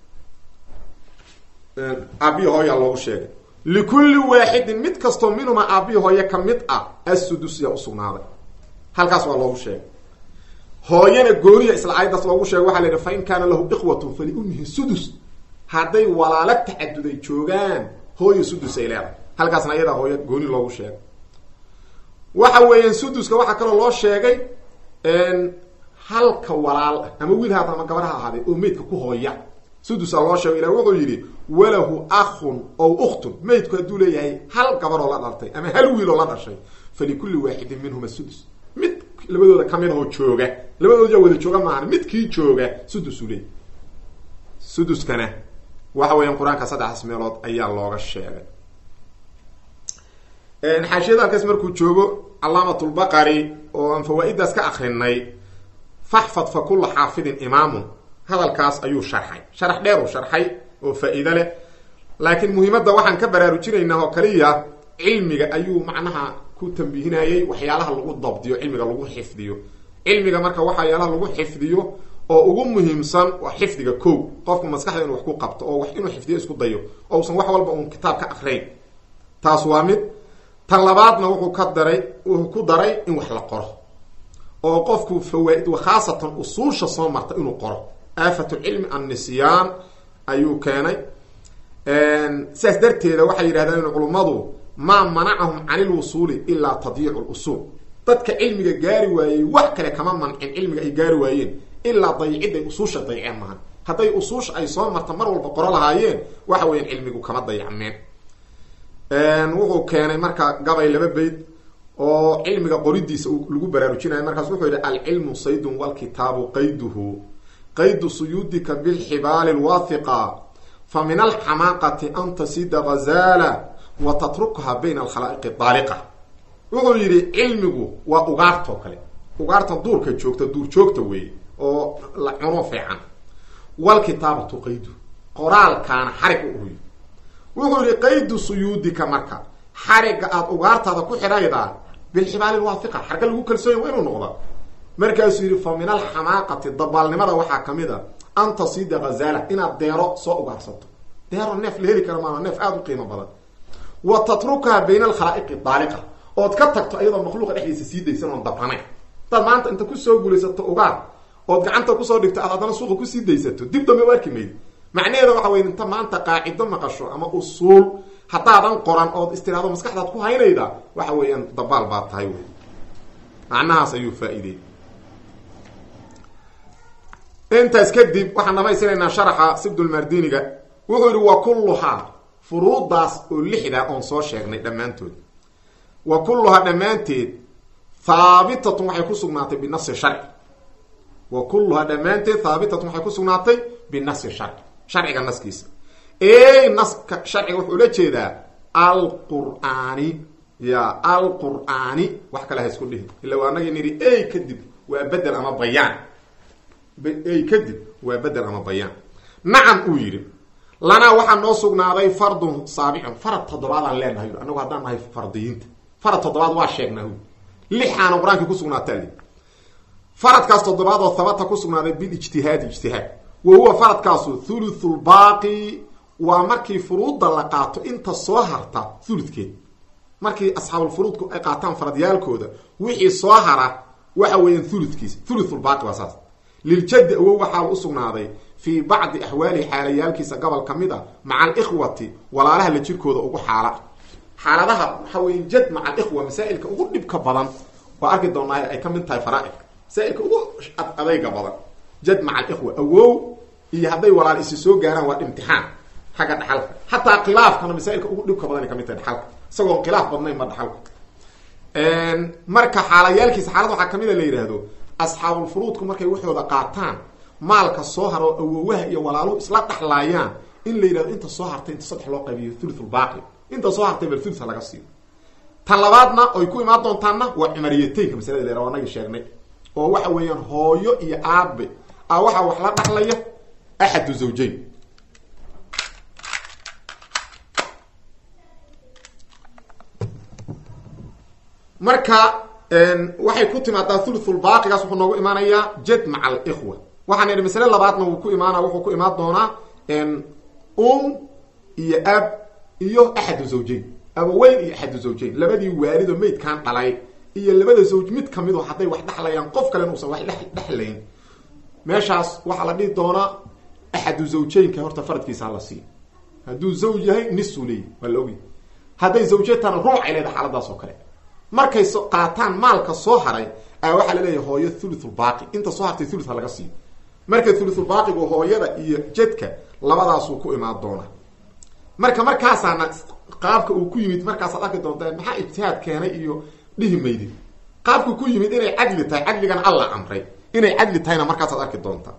aabiya hooyaa loogu sheegay likulli waaxidin mid kastoo minhuma aabiya hooye ka mid ah assudus yaa usugnaaday halkaas waa loogu sheegay hooyana gooniya isla aayadaas loogu sheegay waxaa la yidhi fa in kaana lahu ikhwatun faliummihi sudus hadday walaalo tacaduday joogaan hooyo sudus ay leedahay halkaasna ayadaa hooyo gooni loogu sheegay waxa weeyaan suduska waxaa kaloo loo sheegay halka walaal ah ama wiil haata ama gabar ha ahaaday oo meydka ku hooya sudusa loo sheego ilah wuxuu yidhi walahu akhun ow ukhtun meydku hadduu leeyahay hal gabaroo la dhaltay ama hal wiiloo la dhashay falikulli waaxidin minhuma sudus mid labadooda kamid ahoo jooga labadooda wada jooga maahan midkii jooga sudusuu leeyahy suduskana waxa weeyaan qur-aanka saddexdaas meelood ayaa looga sheegay xaashiyada halkaas markuu joogo calaamatulbaqari oo aan fawaa-idaas ka akrinay faxfad fa kulla xaafidin imaamun hadalkaas ayuu sharxay sharax dheer uu sharxay oo faa-iido leh laakiin muhiimadda waxaan ka baraarujinaynaa oo kaliya cilmiga ayuu macnaha ku tambihinayay waxyaalaha lagu dabdiyo cilmiga lagu xifdiyo cilmiga marka waxyaalaha lagu xifdiyo oo ugu muhiimsan waa xifdiga ko qofku maskaxda inuu wax ku qabto oo wax inuu xifdiyo isku dayo oo usan wax walba uun kitaab ka akrayn taas waa mid tan labaadna wuxuu ka daray wuxuu ku daray in wax la qoro oo qofku fawaa-id khaasatan usuusha soo marta inuu qoro aafatulcilmi annisyaan ayuu keenay sidaas darteeda waxay yidhahdeen culummadu maa manacahum cani lwusuuli ilaa tadyiicu lusuul dadka cilmiga gaari waayey wax kale kama mancin cilmiga ay gaari waayeen ilaa dayiciday usuusha dayiceen mahan hadday usuusha ay soo marta mar walba qoro lahaayeen waxa weyan cilmigu kama dayacmeen wuxuu keenay marka gabay laba beyd oo cilmiga qoridiisa lagu baraarujinayo markaas wuxuu yidhi alcilmu saydun walkitaabu qayduhu qaydu suyuudika bilxibaali lwathiqa fa min alxamaaqati an tasida ghazaala wa tatrukha bayna alkhalaa'iqi daaliqa wuxuu yidhi cilmigu waa ugaartoo kale ugaarta duurka joogta duur joogta weeye oo la cuno fiican walkitaabatu qaydu qoraalkaana xarig u uhuyo wuxuu yihi qaydu suyuudika marka xariga aada ugaartaada ku xidhaydaa bilxibaali lwaahiqa xarga lagu kalsoonya waa inuu noqda markaasuu yihi fa min alxamaaqati dabaalnimada waxaa kamid a an tasida ghazaala inaad deero soo ugaarsato deero neef la heli kara maaha neef aada u qiimo badan wa tatrukaha bayna alkhalaa'iqi daaliqa ood ka tagto iyadoo makhluuqa dhexdiisa sii daysan oon dabranayn hadaad maanta inta kusoo guulaysato ugaar ood gacanta kusoo dhigto aad haddana suuqa kusii daysato dib dambe u arki maydi macnaheeda waxa wey inta maanta qaacido maqasho ama usuul haddaadan qoran ood istiraado maskaxdaad ku haynayda waxa weeyaan dabaal baa tahay wey macnahaas ayuu faa-iidey intaas kadib waxaan dhamaystiraynaa sharaxa sibdulmardiniga wuxuu yihi wa kulluhaa furuudaas oo lixda oon soo sheegnay dhammaantood wa kulluhaa dhammaanteed haabitatun waxay ku sugnaatay binasi sharci wa kulluhaa dhammaanteed haabitatun waxay ku sugnaatay binasi sharci sharciga naskiisa ey naska sharciga wuxuu ula jeedaa alqur'aani ya alqur'aani wax kale ha isku dhihi illa waa anagii nidhi ey kadib waa bedel ama bayaan ey kadib waa bedel ama bayaan nacam uu yidhi lanaa waxaa noo sugnaaday fardun saabicun farad toddobaadaan leenahay anagu haddaan nahay fardiyiinta farad toddobaad waa sheegnaa hu lixaana qur-aankii ku sugnaataa li faradkaas toddobaad oo habata ku sugnaaday bilijtihaadi ijtihaad wa huwa faradkaasu thuluthulbaaqi waa markii furuudda la qaato inta soo harta thuludkeed markii asxaabulfuruudku ay qaataan faradyaalkooda wixii soo hara waxa weeyaan thuludkiisa thuluthulbaaqi waa saas liljaddi awow waxaa u sugnaaday fii bacdi axwaalihi xaalayaalkiisa gobol ka mid a maca alikhwati walaalaha la jirkooda ugu xaala xaaladaha waxa weya jad maca alikhwa masaa'ilka ugu dhibka badan waa arki doonaa ay ka mid tahay faraaidka masaailka ugu adayga badan jad maca alikhwa awow iyo hadday walaal isi soo gaaraan waa imtixaan xagga dhaxalka xataa khilaafkana masaailka ugu dhibka badan ay kamid tahay dhaxalka isagoon khilaaf badnayn ma dhaxalka marka xaalayaalkiisa xaalad waxaa kamid a la yidhaahdo asxaabulfuruudku markay waxooda qaataan maalka soo haro awowaha iyo walaaluhu isla dhaxlaayaan in la yidhahdo inta soo hartay inta saddex loo qaybiyo thuluthulbaaqi inta soo hartay bal thulutha laga siiyo tan labaadna oy ku imaan doontaanna waa cumariyateynka masalada leera anagi sheegnay oo waxa weeyaan hooyo iyo aabe a waxaa wax la dhaxlaya axadu zawjayn marka waxay ku timaadaa thuluthulbaaqigaas wuxuu noogu imaanayaa jad maca alikhwa waxaan idhi masale labaadna wuu ku imaana wuxuu ku imaan doonaa um iyo ab iyo axadu zawjayn abaweyn iyo axadu zawjayn labadii waalido maydkaan dhalay iyo labada zawj mid kamido hadday wax dhexlayaan qof kalena uusan wax dhexlayn meeshaas waxaa la dhihi doonaa axadu zawjaynka horta faradkiisa hala siiyo hadduu zawj yahay nisuu leeyahy waa la ogyahy hadday zawjatana ruucay leedahay xaaladaas oo kale markay so qaataan maalka soo haray ayaa waxaa laleeyahay hooyo thuluthulbaaqi inta soo hartay thulutha laga siiyo marka thuluthulbaaqigu hooyada iyo jadka labadaasuu ku imaan doonaa marka markaasaana qaabka uu ku yimid markaasaad arki doontaa maxaa ijtihaad keenay iyo dhihi maydid qaabku ku yimid inay cadli tahay cadligana alla amray inay cadli tahayna markaasaad arki doontaa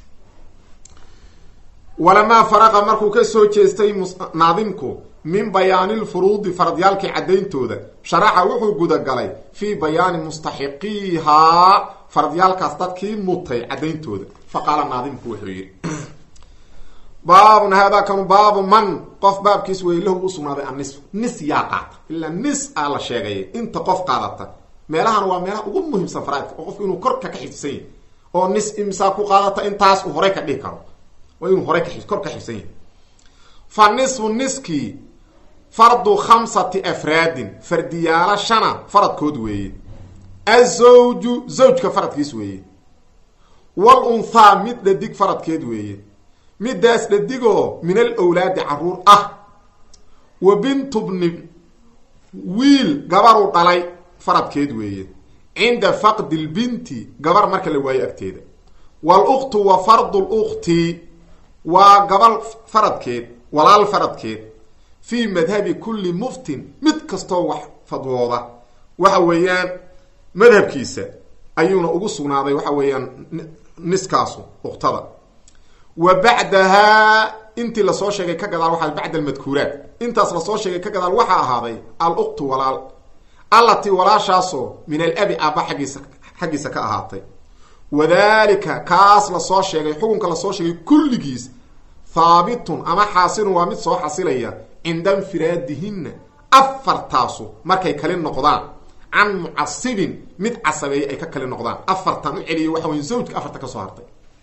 walamaa faraqa markuu ka soo jeestay naadimku min bayaanilfuruudi faradyaalkii caddayntooda sharaxa wuxuu gudagalay fii bayaani mustaxiqiihaa faradyaalkaas dadkii mutay caddayntooda fa qaala naadimku wuxuu yidhi baabun haadaa kanu baabu man qof baabkiis wey lahu u sugnaaday annisf nis yaa qaata ilaa nis aa la sheegay inta qof qaadata meelahana waa meelaha ugu muhiimsan faraaidka oo qofku inuu korka ka xifdisan yahy oo nis imsaa ku qaadata intaas uu horey ka dhihi karo waa inuu horey ka kor ka xifsan yahay fa nisfu niskii fardu khamsati afraadin fardiyaalo shana faradkood weeye azawju zawjka faradkiis weeye wal unthaa mid dhadig faradkeed weeye midaas dhadigoo min al awlaadi caruur ah wa bintu bni wiil gabaruu dhalay faradkeed weeye cinda faqdi lbinti gabar marka la waayo agteeda waaluktu wa fardu lukti waa gabal faradkeed walaal faradkeed fii madhabi kulli muftin mid kastoo wax fadwooda waxa weeyaan madhabkiisa ayuuna ugu sugnaaday waxa weeyaan niskaasu uktada wa bacdahaa intii lasoo sheegay ka gadaal waxaa bacda almadkuuraat intaas lasoo sheegay ka gadaal waxaa ahaaday aluktu walaal allatii walaashaasoo min alabi aaba xaggiisa xaggiisa ka ahaatay wadalika kaas lasoo sheegay xukunka lasoo sheegay kulligiis haabitun ama xaasilun waa mid soo xasilaya cinda infiraadihinna afartaasu markay kali noqdaan can mucasibin mid casabeeye ay ka kali noqdaan afartan u celiya waxa wey zawjka afarta ka soo hartay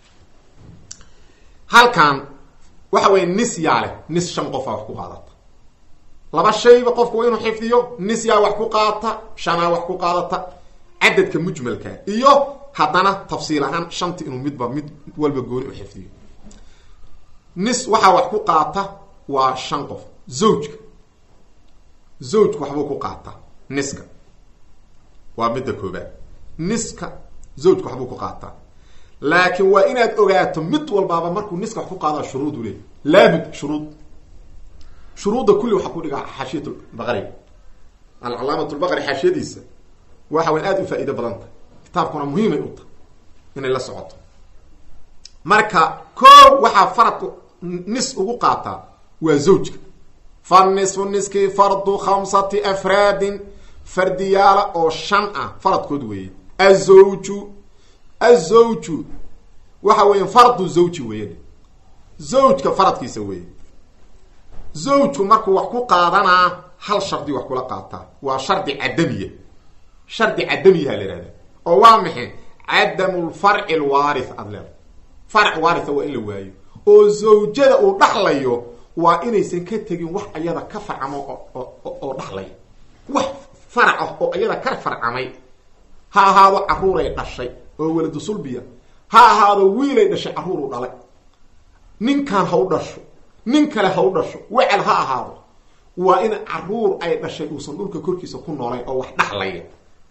halkan waxa weeye nis yaa leh nis shan qofaa wax ku qaadata laba shayba qofku waa inuu xifdiyo nis yaa wax ku qaadata shanaa wax ku qaadata cadadka mujmalka iyo haddana tafsiil ahaan shanti inuu midba mid walba gooni u xifdiyo nis waxaa wax ku qaata waa shan qof zawjka zawjka waxbuu ku qaata niska waa midda koobaad niska zawjka waxbuu ku qaataa laakiin waa inaad ogaato mid walbaaba markuu niska wax ku qaada shuruud u leey laabud shuruud shuruudda kulli waxaa ku dhigaa xaashiyat baqari alcalaamat lbaqari xaashiyadiisa waxa wayn aada u faa-iido badan tahay kitaabkuna muhiimay u tahay inay la socoto marka koo waxaa faradku nis ugu qaataa waa zawjka fa nisfu niskii fardu khamsati afraadin fardiyaala oo shan ah faradkood weeye azawju azawju waxa weya fardu zawji weeye zawjka faradkiisa weeye zawjku markuu wax ku qaadanaa hal shardi wax kula qaataa waa shardi cadamiya shardi cadamiyaha la ihahda oo waa maxay cadamu lfarci lwaarith aada leeda farc waaritha waa in la waayo oo zawjada uu dhaxlayo waa inaysan ka tegin wax ayada ka farcamo oo dhaxlaya wax farac ah oo iyada ka farcamay ha ahaado caruuray dhashay oo waladu sulbiya ha ahaado wiilay dhashay caruuru dhalay ninkan ha u dhasho nin kale ha u dhasho wecel ha ahaado waa in caruur ay dhashay uusan dhulka korkiisa ku noolayn oo wax dhaxlaya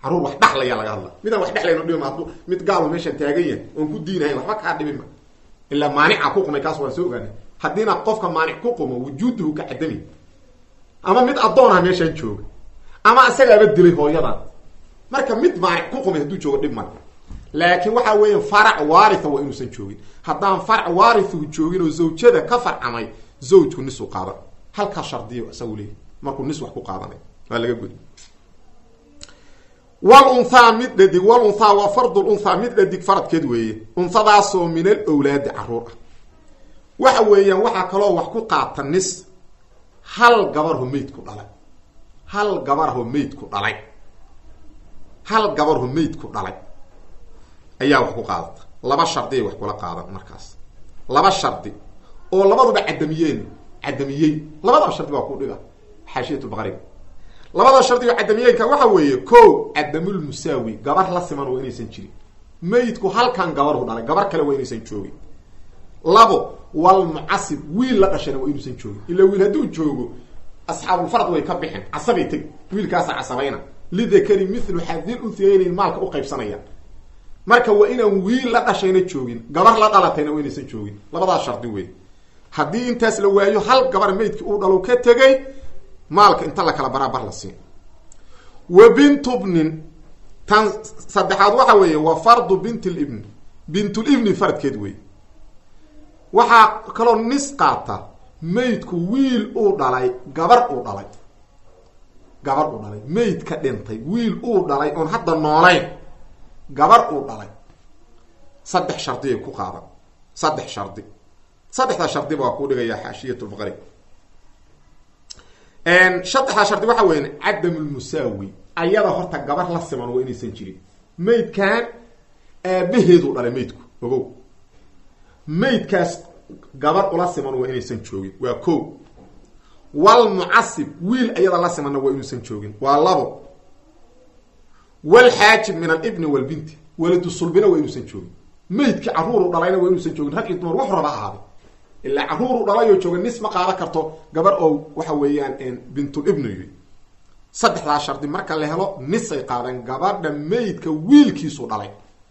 caruur wax dhaxlaya laga hadla midaan wax dhexlayno dhibima hadduu mid gaalo meeshaan taagan yahay oon ku diinahayn waxba kaa dhibin ma ilaa maanica ku qumay kaas waan soo ogaanay haddiina qofka maanic ku qumo wujuuduhu ka cadami ama mid addoonah meeshaan jooga ama isagaaba dilay hooyadan marka mid maanic ku qumay hadduu joogo dhib male laakiin waxa weeya farac waaritha waa inuusan joogin haddaan farac waarithu joogin oo zawjada ka farcamay zawjku nisu qaadan halkaa shardiyo isagu leeyahy markuu nis wax ku qaadanay waa laga gudi wlunhaa mid dhadig walunhaa waa fardul unthaa mid dhadig faradkeed weeye unhadaasoo min al owlaadi caruur ah waxa weeyaan waxaa kaloo wax ku qaata nis hal gabarho meydku dhalay hal gabarho meydku dhalay hal gabarho meydku dhalay ayaa wax ku qaadata laba shardi ay wax kula qaadan markaas laba shardi oo labaduba cadamiyeen cadamiyey labadaba shardi waa ku dhiga xaashiyatulbaqariga labada shardi oo cadamiyeenka waxa weeye ko cadamulmusaawi gabar la siman waa inaysan jirin meydku halkan gabarhu dhalay gabar kale waa inaysan joogin labo walmucasib wiil la dhashayna waa inuusan joogin ila wiil hadduu joogo asxaabulfarad way ka bixin casabay tegi wiilkaasa casabayna lidakari milu xadil uthiyaynayn maalka u qaybsanayaan marka waa inaan wiil la dhashayna joogin gabar la dhalatayna waa inaysan joogin labadaas shardi wey haddii intaas la waayo hal gabar meydkii uu dhalo ka tegay maalka inta la kala baraabar la siin wa bintubnin tan saddexaad waxa weeye wa fardu bint libni bintulibni faradkeed wey waxaa kaloo nis qaata meydku wiil uu dhalay gabar uu dhalay gabar uu dhalay meyd ka dhintay wiil uu dhalay oon hadda noolayn gabar uu dhalay saddex shardiay ku qaadan saddex shardi saddexdaa shardiba waa kuu dhigayaa xaashiyatulfaqari saddexdaa shardi waxa weya cadamulmusaawi ayada horta gabar la siman waa inaysan jirin meydkan aabaheeduu dhalay meydku ogow meydkaas gabar ula siman waa inaysan joogin waa ko walmucasib wiil ayada la simanna waa inuusan joogin waa labo walxaajib min alibni walbinti waladu sulbina waa inuusan joogin meydkii caruuru dhalayna waa inuusan joogin rag iyo dumar wax raba ahaaday ilaa caruuru dhalayoo jooga nis ma qaadan karto gabar oo waxa weeyaan bintulibni y saddexdaa shardi marka la helo nisay qaadan gabadha meydka wiilkiisu dhalay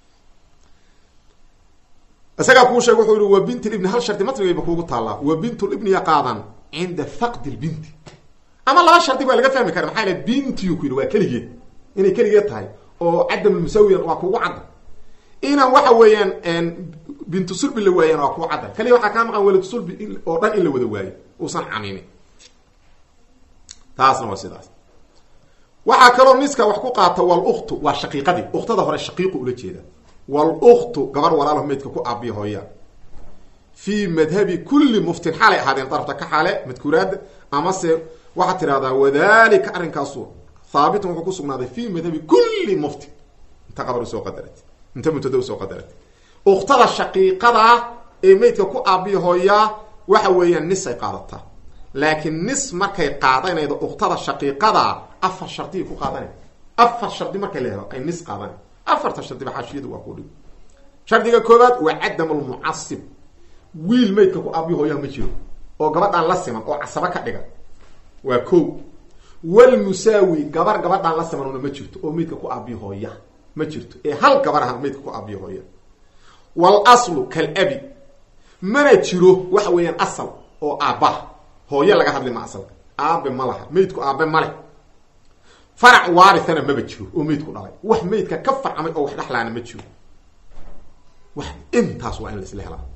isagaa kuu sheeg wuxuu yihi wa bintlibni hal shardi matnigayba kuugu taallaa wa bintulibniya qaadan cinda faqdi lbinti ama laba shardi baa laga fahmi kara maxaa l bintiyu ku yidhi waa keligeed inay keligeed tahay oo cadamulmusawiyan waa kuugu cadda inaan waxa weeyaan bintu sulbi la waayaan waa kuu cadda kaliya waxaa kaa maqan walad sulbi oo dhan in la wada waayo uusan caminin taasna waa sidaas waxaa kaloo niska wax ku qaata waluktu waa shaqiiqadii uktada hore shaqiiqu ula jeeda waluktu gabar walaalo meydka ku aabiya hooya fii madhabi kulli muftin xaalay ahaadeen darafta ka xaale madkuuraada amase waxaad tidhahdaa wadalika arrinkaasu haabitun wuxuu ku sugnaaday fii madhabi kulli muftin inta qabar usoo qadarat inta mubtada usoo qadarat uktada shaqiiqadaa ee meydka ku aabiya hooyaa waxa weeyaan nisay qaadataa laakiin nis markay qaadanaydo uktada shaqiiqadaa afar shardiay ku qaadanay afar shardi markay la helo ay nis qaadanay afarta shardiba xaashiyadu waa ku dhig shardiga koowaad waa cadam lmucasib wiil meydka ku aabiya hooyaha ma jiro oo gabadhaan la siman oo casaba ka dhiga waa ko walmusaawi gabar gabadhaan la simanuna ma jirto oo meydka ku aabiya hooya ma jirto ee hal gabar aha meydka ku aabiya hooya walaslu kalabi mana jiro waxa weeyaan asal oo aabbaha hooye laga hadli ma asalka aabe ma laha meydku aabe ma leh farac waarithana maba jiro oo meydku dhalay wax meydka ka farcamay oo wax dhexlaana ma jiro wax intaas waa in la isla helaa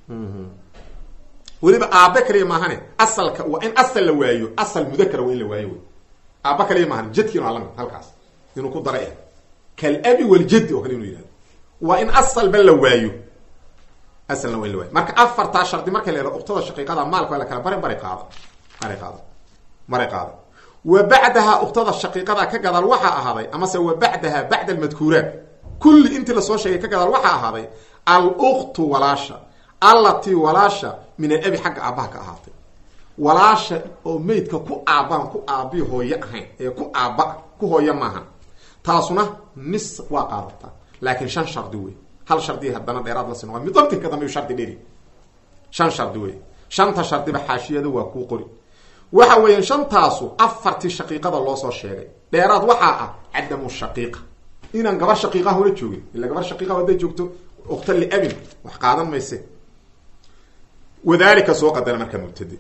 weliba aabe kaliya maahane asalka waa in asal la waayo asal mudakara waa in la waayo wy aaba kaliya maahan jadkiina waa lamid halkaas inuu ku daray ah kalabi waljadi oo kale inuu yihahdo waa in asalba la waayo asalna waa in la waayo marka afartaa shardi marka la helo uktada shaqiiqada maalka waa la kala bari bari qaada bari qaada bari qaada wa bacdaha uktada shaqiiqada ka gadaal waxaa ahaaday amase wa bacdaha bacda almadkuuraat kulli intii lasoo sheegay ka gadaal waxaa ahaaday aluktu walaasha allatii walaasha min alabi xagga aabbaha ka ahaatay walaasha oo meydka ku aabbahan ku aabi hooye ahayn ee ku aabba ku hooye maahan taasuna nis waa qaadataa laakiin shan shardi wey hal shardi haddana dheeraad la sino midabtinka dambe shardi dheri shan shardi wey shanta shardiba xaashiyada waa kuu qori waxa weeyaan shantaasu afartii shaqiiqada loo soo sheegay dheeraad waxaa ah cadamu shaqiiqa inaan gabar shaqiiqaha hula joogin ila gabar shaqiiqaha hadday joogto ukta liabin wax qaadan mayse wadalika soo qadara markaa mubtade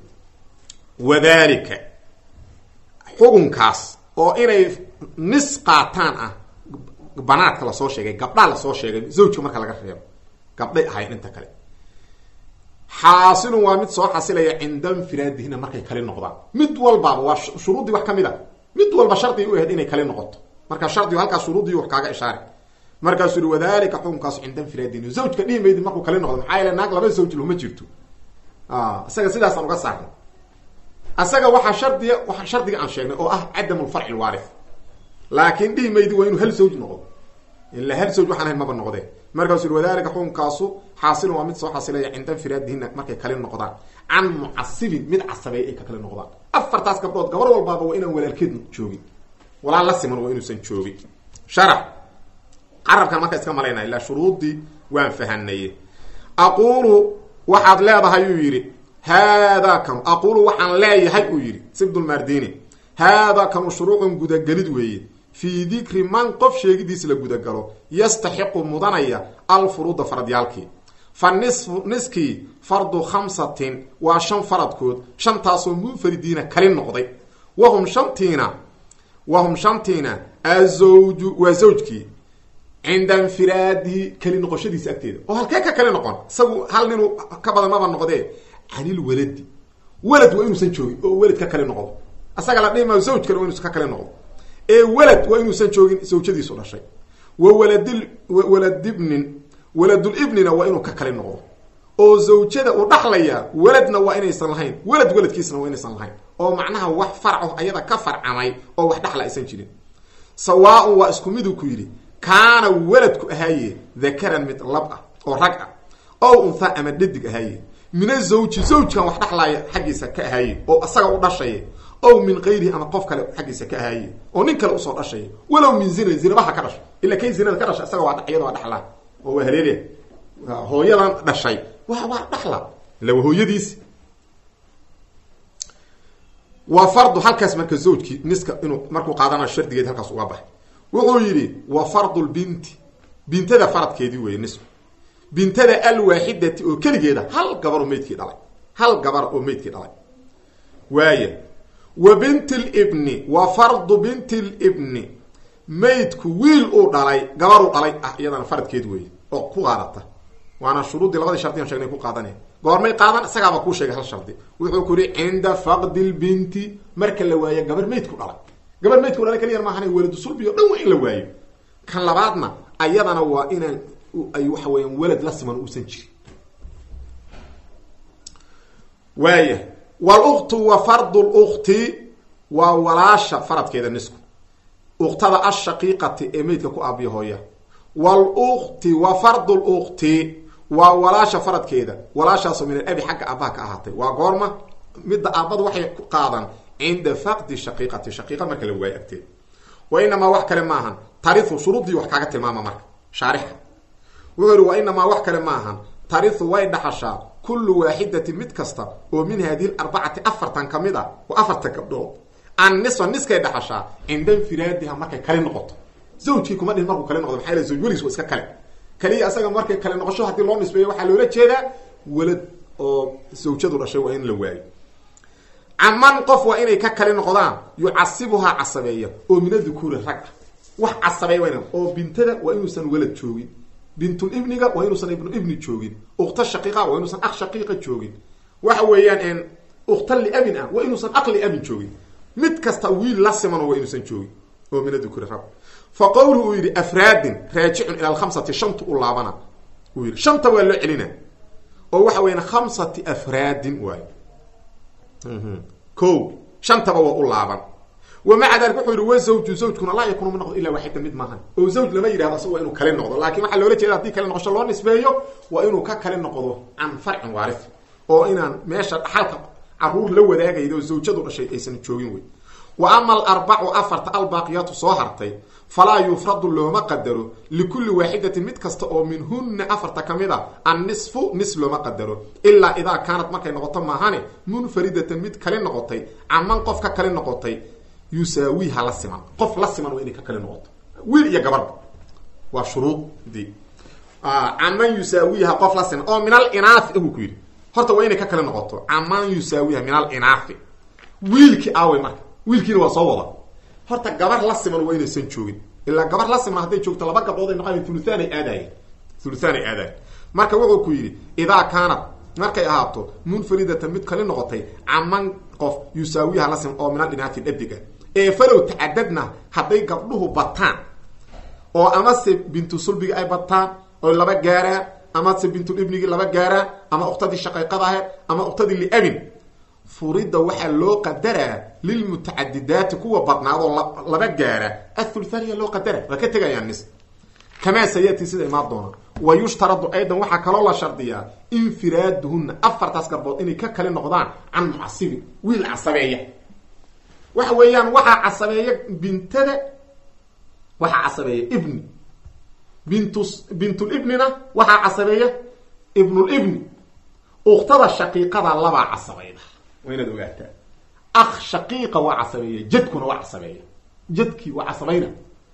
wadalika xukunkaas oo inay nis qaataan ah banaadka lasoo sheegay gabdhaa lasoo sheegay zawjka marka laga reebo gabdhay ahayn inta kale xaasilun waa mid soo xasilaya cinda infiraadihina markay kali noqdaan mid walbaaba waa shuruuddii wax kamid a mid walba shardi u ahayd inay kali noqoto marka shardigu halkaas shuruuddii wax kaaga ishaari markaasuu yihi wadalika xukunkaas cinda infiraadihina zawjka dhihi maydi markuu kali noqdo maxaa yeele naag laba zawj loma jirto isaga sidaasaan uga saarnay asaga waxaa shardiga waa shardiga aan sheegnay oo ah cadam lfarci lwaarif laakin dhihi maydi waa inuu hal zawj noqdo ila hal zawj waxaan ahayn maba noqdeen markaasuu yihi wadalika xukunkaasu xaasilun waa mid soo xasilaya cinda infiraadihina markay kali noqdaan can mucasibin mid casabeeya ay ka kali noqdaan afartaas gabdhood gabar walbaaba waa inaan walaalkeed joogin walaal la siman waa inuusan joogin sharax carabkan marka iska malaynaya ilaa shuruudii waan fahanaye aqulu waxaad leedahay uu yidhi haadaa kanu aqulu waxaan leeyahay uu yidhi sibdulmardini haadaa kanu shuruucun gudagelid weeye fii dikri man qof sheegidiis la gudagalo yastaxiqu mudanaya alfuruuda faradyaalkii fa nisfu niskii fardu khamsatin waa shan faradkood shantaasoo munfaridiina kali noqday wahum shantiina wahum shantiina azawju waa zawjkii cinda infiraadihi kali noqoshadiisa agteeda oo halkee ka kali noqon isagu hal ninuu ka badan maba noqdee canil waladi walad waa inuusan joogin oo welad ka kali noqdo asaga la dhihi maayo zawj kale waa inuusan ka kali noqdo ee walad waa inuusan joogin zawjadiisu dhashay wa waladil waladibnin waladulibnina waa inuu ka kali noqdo oo zawjada uu dhaxlaya waladna waa inaysan lahayn walad waladkiisna waa inaysan lahayn oo macnaha wax farco ayada ka farcamay oo wax dhaxla aysan jirin sawaaun waa isku miduu ku yidhi kaana waladku ahaaye dakaran mid lab ah oo rag ah ow untha ama dhadig ahaaye min azawji zawjkan wax dhaxlaaya xaggiisa ka ahaaye oo asaga u dhashaya ow min kayrihi ama qof kale xaggiisa ka ahaaye oo nin kale usoo dhashaya walow min zina zinabaha ka dhasho ila kay zinada ka dhashay isaga waa iyada waa dhaxlaa oo waa haleelya hooyadan dhashay wa waa dhaxla ila waa hooyadiisi waa fardu halkaas marka zawjkii niska inuu markuu qaadanayo shardigeed halkaas uga baxay wuxuu yidhi wa fardu lbinti bintada faradkeedii weeye nisku bintada alwaaxidati oo keligeeda hal gabar oo meydkii dhalay hal gabar oo meydkii dhalay waaya wa binti libni wa fardu binti libni maydku wiil uu dhalay gabaruu dhalay ah iyadana faradkeed weeye oo ku qaadata waana shuruuddii labadii shardian shegnay ku qaadanaya goormay qaadan isagaaba kuu sheegay hal shardi wuxuu ku yihi cinda faqdi lbinti marka la waayo gabar maydku dhalay gabar maydku dhalay kaliya maahan waladu sulbi o dhan waa in la waayo kan labaadna ayadana waa inaan ay waxa weeyaan walad la siman uusan jirin waaya wluktu wa fardu lukti waa walaasha faradkeeda nisku uktada ashaqiiqati ee meydka ku aabiya hooya wlukti wa fardu lukti waa walaasha faradkeeda walaashaasoo min alabi xagga aabaha ka ahaatay waa goorma midda aabadu waxay ku qaadan cinda faqdi shaqiiqati shaqiiqa marka la waayo agteeda wa inamaa wax kale maahan tariu shuruuddii wax kaaga tilmaama marka shaarixa wuxuu yihi wa inamaa wax kale maahan tariu way dhaxashaa kullu waaxidatin mid kasta oo min hadihi arbacati afartan ka mid a oo afartan gabdhood an nisfa niskay dhaxashaa cinda infiraadiha markay kali noqoto zawjkii kuma dhihin markuu kali noqdo maxaa yale zawj weligiis waa iska kale kaliya asaga markay kale noqosho haddii loo nisbeeyo waxaa loola jeedaa walad oo zawjadu dhashay waa in la waayo caman qof waa inay ka kali noqdaan yucasibuhaa casabeeya oo min adukuuri rag ah wax casabeeya waa oo bintada waa inuusan walad joogin bintulibniga waa inuusan ibnu ibni joogin ukta shaqiiqa waa inuusan aq shaqiiqa joogin waxa weeyaan ukta liabin ah waa inuusan aq liabin joogin mid kasta wiil la simano waa inuusan joogin oo min adukuri rag fa qowluhu uu yidhi afraadin raajicun ila alkhamsati shanta u laabana uu yidhi shanta waa loo celina oo waxa weeyaan khamsati afraadin waayo ko shantaba waa u laaban wa maca dalik wuxuu yihi wa zawju zawjkuna laa yakunu ma noqdo illa waaxida mid maahan oo zawj lama yidhahdo asag waa inuu kale noqdo laakin waxaa loola jeeda hadii kale noqosho loo nisbeeyo waa inuu ka kale noqdo can farcin waarif oo inaan meesha dhaxalka caruur la wadaagayda oo zawjadu dhashay aysan joogin wey wa ama alarbacu afarta albaaqiyaatu soo hartay falaa yufradu looma qadaro likulli waaxidatin mid kasta oo minhunna afarta ka mid a annisfu nis looma qadaro ilaa idaa kaanad markay noqoto maahane munfaridatan mid kali noqotay caman qof ka kali noqotay yusaawiha la siman qof la siman waa inay ka kali noqoto wiil iyo gabarba waa shuruudii caman yusaawiha qof la siman oo min al inaafi buu ku yidhi horta waa inay ka kali noqoto caman yusaawiha min al inaafi wiilkii aawey marka wiilkiina waa soo wada horta gabar la siman waa inaysan joogin ilaa gabar la siman hadday joogto laba gabdhood ay noqon thuluthaan ay aadaayeen thuluthaan ay aadayen marka wuxuu ku yidhi idaa kaanad markay ahaato munfaridatan mid kali noqotay caman qof yusaawiha la siman oo min al inaafi dhadiga ee falow tacadadna hadday gabdhuhu bataan oo amase bintu sulbigi ay bataan oy laba gaaraan amase bintul ibnigii laba gaaraan ama uktadii shaqayqada aheed ama uktadii liabin furida waxaa loo qadaraa lilmutacadidaati kuwa badnaadoo laba gaara athulthaniya loo qadara waa ka tegayaan nis kamaa sayati sida imaan doona wa yushtaradu aydan waxaa kaloo la shardiyaa infiraaduhunna afartaas garbood inay ka kali noqdaan can mucasibin wiil casabeeya waxa weeyaan waxaa casabeeya bintada waxaa casabeeya ibni bint bintulibnina waxaa casabeeya ibnulibni uktada shaqiiqada labaa casabayda waa inaad ogaataa akh shaqiiqa waa casabeeya jadkuna waa casabeeya jadkii waa casabayna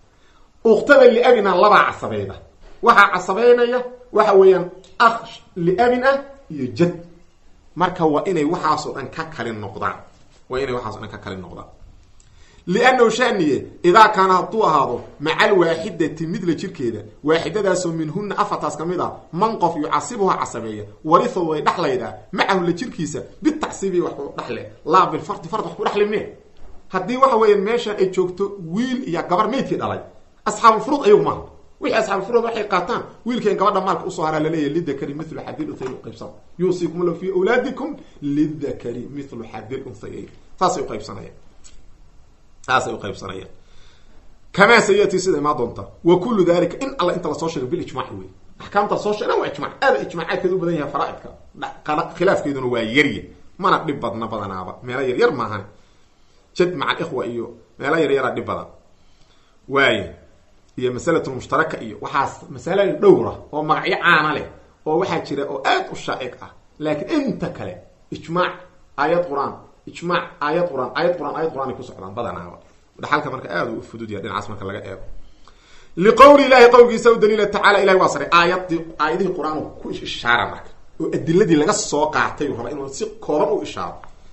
uktada liabina labaa casabeyda waxaa casabeynaya waxa weeyaan akh liabin ah iyo jad marka waa inay waxaasoo dhan ka kali noqdaan waa inay waxaaso dhan ka kali noqdaan liannahu shaniye idaa kaana hadduu ahaado maca alwaaxidati midla jirkeeda waaxidadaasoo minhuna afartaas ka mid a man qof yucasibuha casabeeya warifo way dhexlaydaa macahu la jirkiisa bitacsiibi wax ku dhexle laa bilfardi fard wax ku dhexli mee haddii waxa weeyaan meeshaan ay joogto wiil iyo gabar meydkii dhalay asxaabulfuruud ayagu maaha wixii asxaabulfuruud waxay qaataan wiilkan gabadha maalka usoo haraa laleeyahy lidakari milu xadil unthayn uqaybsana yuusikum la fi awlaadikum lidakari milu xadil unthayayn saasay uqaybsanayaan saasay uqaybsanayaan kamaa sayati sida imaa doonta wa kullu dalika in alla inta lasoo sheegay bilijmac wey axkaamta lasoo sheegan waa ijmac aada ijmaacaadkeeda u badan yahay faraaidka khilaafkeeduna waa yarya mana dhib badna badanaaba meelo yaryar maahan jad maca alikhwa iyo meelo yaryaraa dhib badan waaya iyo masalatulmushtaraka iyo waxaas masalooyin dhowra oo magacyo caana leh oo waxaa jira oo aad u shaa'iq ah laakiin inta kale ijmaac aayad qur-aan ijmaac aayad qur-aan aayad qur-aan aayad qur-aan ay ku socdaan badanaaba dhaxalka marka aada u fudud yahay dhinacaas marka laga eego liqowli ilahi qowlkiisa u daliila tacala ilahi waa saray aayadii aayadihii qur-aan ku ishaara marka oo adiladii laga soo qaatay raba inuu si kooban u ishaaro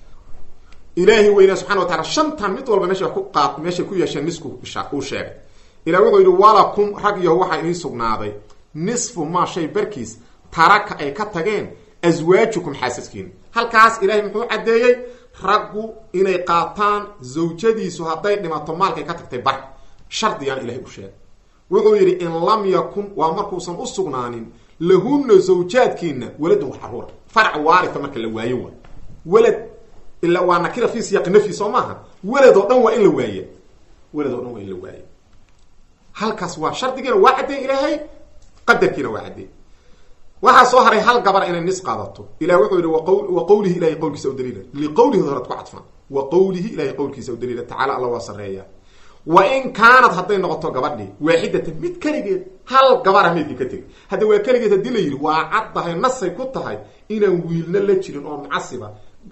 ilaahi weyna subxana wa taala shantan mid walba meesha ku qaat meeshay ku yeesheen nisku isha uu sheegay ilah wuxuu yidhi walakum rag yaho waxaa idiin sugnaaday nisfu maa shay barkiis taraka ay ka tageen aswaajukum xaasaskiina halkaas ilahay muxuu caddeeyey raggu inay qaataan zawjadiisu hadday dhimato maalkay ka tagtay bar shardigaan ilahay u sheegay wuxuu yidhi in lam yakun waa markuusan u sugnaanin lahunna zawjaadkiina waladun wax caruura farac waarita marka la waayo waa welad ila waa nakira fi siyaaqi nafyi soo maaha welad oo dhan waa in la waaye welad oo dhan waa in la waaye halkaas waa shardigiina waa caddeey ilaahay qadarkiina waa caddeey waxaa soo haray hal gabar inay nis qaadato ilah wuxuu yihi wa qawlihi ilahay qowlkiisa u daliila liqowlihi horad ku cadfan wa qowlihi ilahay qowlkiisa u daliila tacala alla waa sareeya wa in kaanad hadday noqoto gabadhii waaxidatan mid keligeed hal gabara meydkii ka tegay hadda waa keligeed haddii la yidhi waa caddahay nasay ku tahay inaan wiilna la jirin oo mucasiba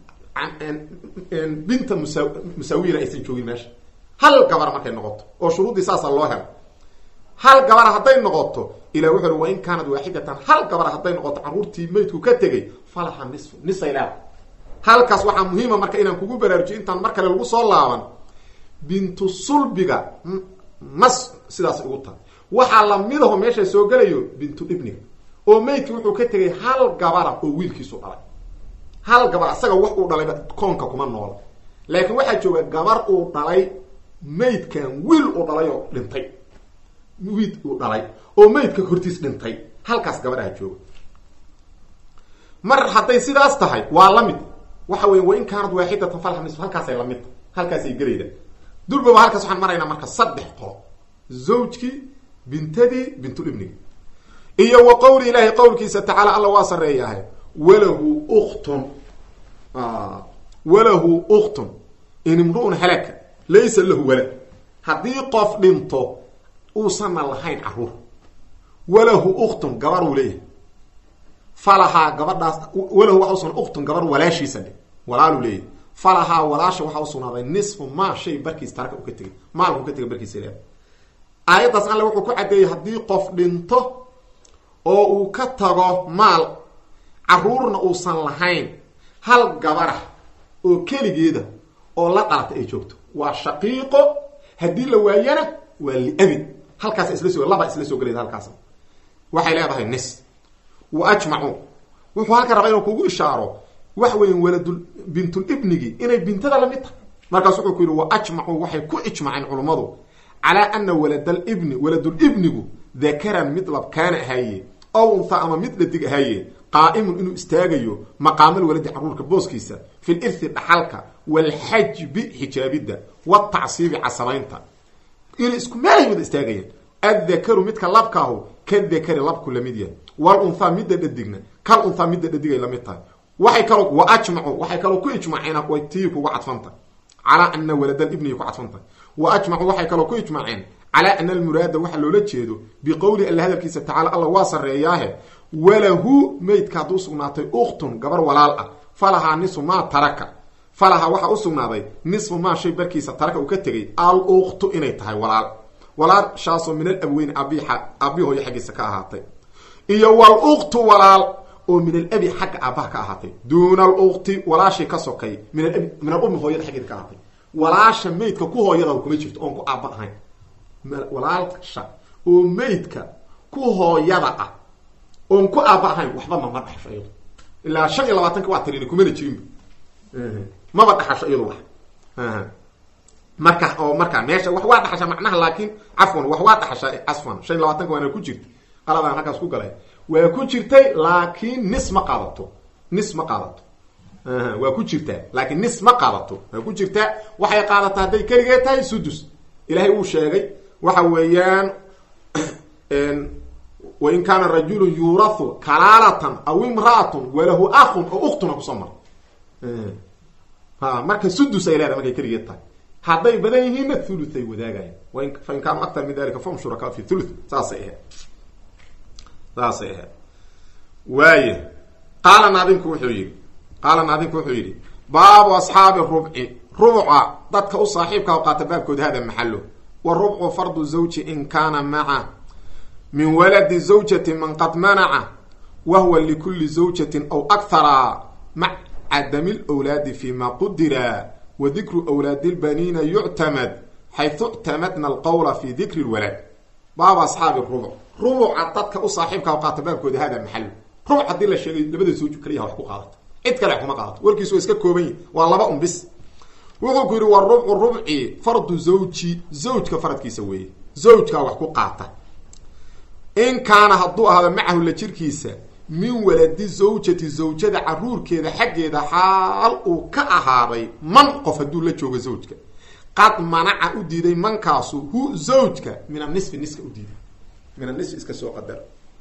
binta musa musaawiyana aysan joogin meesha hal gabar markay noqoto oo shuruuddii saasa loo helo hal gabara hadday noqoto ilah wuxu uhi wa in kaanad waaxidatan hal gabara hadday noqoto carruurtii meydku ka tegay falaha nisfu nisay leeda halkaas waxaa muhiima marka inaan kugu baraarujiyo intaan mar kale lagu soo laaban bintu sulbiga nas sidaas ugu tahay waxaa lamidaho meesha soo gelayo bintu ibniga oo meydki wuxuu ka tegay hal gabara oo wiilkiisu dhalay hal gabar asaga wax uu dhalayba koonka kuma noola laakiin waxaa jooga gabar uu dhalay meydkan wiil uu dhalay oo dhintay wiid uu dhalay oo meydka hortiis dhintay halkaas gabadhaha jooga mar hadday sidaas tahay waa la mid waxa weya wain kaanad waaxidatan falha nisf halkaasay lamid tahay halkaasay gelayda durbaba halkaas waxaan maraynaa marka saddex qolo zawjkii bintadii bintulibnigi iyo wa qowli ilaahi qowlkiisa tacaala alla waa sareeyahay walahu uktun walahu uktun in imru'un halaka laysa lahu walad haddii qof dhinto uusanna lahayn caruur walahu uktun gabaruu leeyahay falahaa gabadhaas walahu waxa usugna uktun gabar walaashiisa dhe walaaluu leeyahay falahaa walaasha waxaa usugnaaday nisfu maa shay barkiis taraka u ka tegay maalka u ka tegay barkiisa leeyahay aayaddaas alle wuxuu ku caddeeyey haddii qof dhinto oo uu ka tago maal caruurna uusan lahayn hal gabarah oo keligeeda oo la dhalata ay joogto waa shaqiiqo haddii la waayana waa liabid halkaas isla soo laba isla soo gelaysa halkaas waxay leedahay nis wa ajmacuu wuxuu halka rabaa inuu kugu ishaaro wax weyn waladul bintul ibnigi inay bintada lamid tahay markaas wuxuu ku yidhi wa ajmacuu waxay ku ijmaceen culummadu calaa ana waladalibni waladulibnigu dakaran mid labkaana ahaaye ow unha ama mid dhadig ahaaye qaa'imun inuu istaagayo maqaamal waladi caruurka booskiisa fi lirthi dhaxalka waalxajbi xijaabidda watacsiibi casamaynta inay isku meelay wada istaagayaan addakaru midka labkaahu kadakari labku lamid yahay walunhaa midda dhadigna kal unhaa midda dhadigay lamid tahay waxay kaloo wa ajmacu waxay kaloo ku ijmaceen way tii kuga cadfanta calaa ana waladalibniy ku cadfanta wa ajmacu waxay kaloo ku ijmaceen calaa ana almuraada waxa loola jeedo biqowli alla hadalkiisa tacala alla waa sarreeyaahe walahu meydka hadduu sugnaatay uktun gabar walaal ah falahaa nisu maa taraka falahaa waxaa u sugnaaday nisfu maa shay barkiisa taraka uu ka tegay al uktu inay tahay walaal walaashaasoo min alabweyn abi aabi hooyo xaggiisa ka ahaatay iyo wal uktu walaal oo min alabi xagga aabbaha ka ahaatay duuna alukti walaashii ka sokay min alabi min alummi hooyada xaggeeda ka ahaatay walaasha meydka ku hooyada kuma jirto oon ku aabba ahayn walaalsha oo meydka ku hooyada ah oon ku aabba ahayn waxba mama dhaxsho iyadu ilaa shan iyo labaatanka waa tirini kumana jirinba maba dhaxasho iyadu wax marka oo marka meesha wax waa dhaxasha macnaha laakiin cafwan wax waa dhaxasha casfan shan iyo labaatanka waana ku jirta qaladaan halkaas ku galay waa ku jirtay laakiin nis ma qaadato nis ma qaadato waa ku jirtaa laakiin nis ma qaadato waa ku jirtaa waxay qaadataa hadday keligee tahay sudus ilaahay wuu sheegay waxa weeyaan wain kaana rajulu yuurahu kalaalatan aw imra'atun walahu akun oo uktuna kusoo mara ha marka sudus ay leedahay markay keligeed tahay hadday badan yihiinna thuluth ay wadaagayaan fain kaanuu aktar min dalika fahum shurakaa fi thuluth saasay ahayd saasay ahayd waaye qaala naadimku wuxuu yidhi qaala naadimku wuxuu yidhi baabu asxaabi rubci rubca dadka u saaxiibka o qaata baabkood hada maxalo wa rubcu fardu zawji in kaana maca min waladi zawjati man qad manaca wa huwa likuli zawjatin aw akhara mac cadami lwlaadi fima qudira wa dikru wlaadi lbaniina yuctamad xaytu ictamadna alqowla fi dikri lwalad baabu asxaabi rubuc rubuca dadka u saaxiibka o qaata baabkooda hada maxalo rubuc haddii la sheegay labada zawj kaliyaha wax ku qaadato cid kale kuma qaadato warkiisu waa iska kooban yihi waa laba un bis wuxuu ku yidhi wa rubcu rubci fardu zawji zawjka faradkiisa weeye zawjkaa wax ku qaata in kaana hadduu ahaado macahu la jirkiisa min waladi zawjati zawjada caruurkeeda xaggeeda xaal uu ka ahaaday man qof hadduu la joogo zawjka qad manaca u diiday mankaasu hu zawjka min anisfi niska u diiday min anisfi iska soo qadar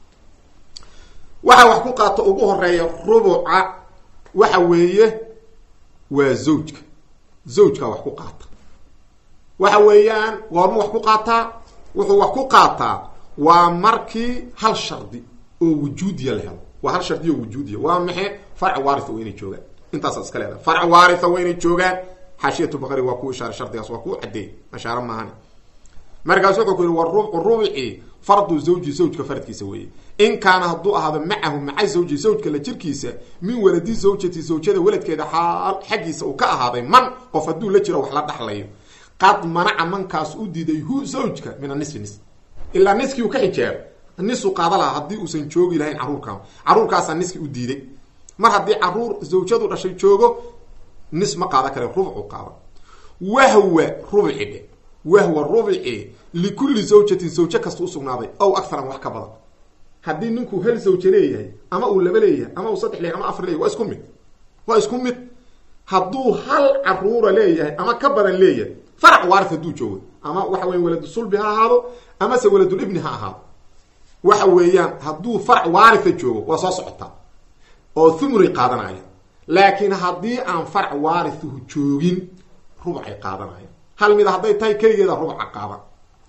waxa wax ku qaato ugu horeeya rubuca waxa weeye waa zawjka zawjkaa wax ku qaata waxa weeyaan goormu wax ku qaataa wuxuu wax ku qaataa waa markii hal shardi oo wujuudiya la helo waa hal shardi oo wujuudiya waa maxe farc waaritha waa inay joogaan intaasaad iska leedahay farc waaritha waa inay joogaan xaashiyatu baqari waa ku ishaaray shardigaas waa ku cadeey ashaare maahane markaas wuxuu ku yihi wa rubcu rubci fardu zawji zawjka faradkiisa weeye in kaana hadduu ahaado macahu maca zawji zawjka la jirkiisa min waladi zawjati zawjada weladkeeda xaal xaggiisa uu ka ahaaday man qof hadduu la jiro wax la dhaxlayo qad manaca mankaas u diiday hu zawjka min anisfi nis ilaa niskii uu ka xijaabo nisu qaada lahaa haddii uusan joogi lahayn caruurkaa caruurkaasaa niski u diiday mar haddii caruur zawjadu dhashay joogo nis ma qaada kare rubcu qaada wahwa rubci dhe wahwa rubci likulli zawjatin zawje kasta usugnaaday ow akaran wax ka badan haddii ninku hal zawje leeyahay ama uu laba leeyahay ama uu saddex leeyahay ama afar leeyahay waa isku mid waa isku mid hadduu hal caruura leeyahay ama ka badan leeyahay farac waaris hadduu joogo ama waxa weya waladu sulbi ha ahaado amase waladulibni ha ahaado waxa weeyaan hadduu farac waaritha joogo waa soo socotaa oo thumuray qaadanaya laakiin haddii aan farac waarithu joogin rubcay qaadanaya hal mida hadday tahay keligeeda rubca qaadan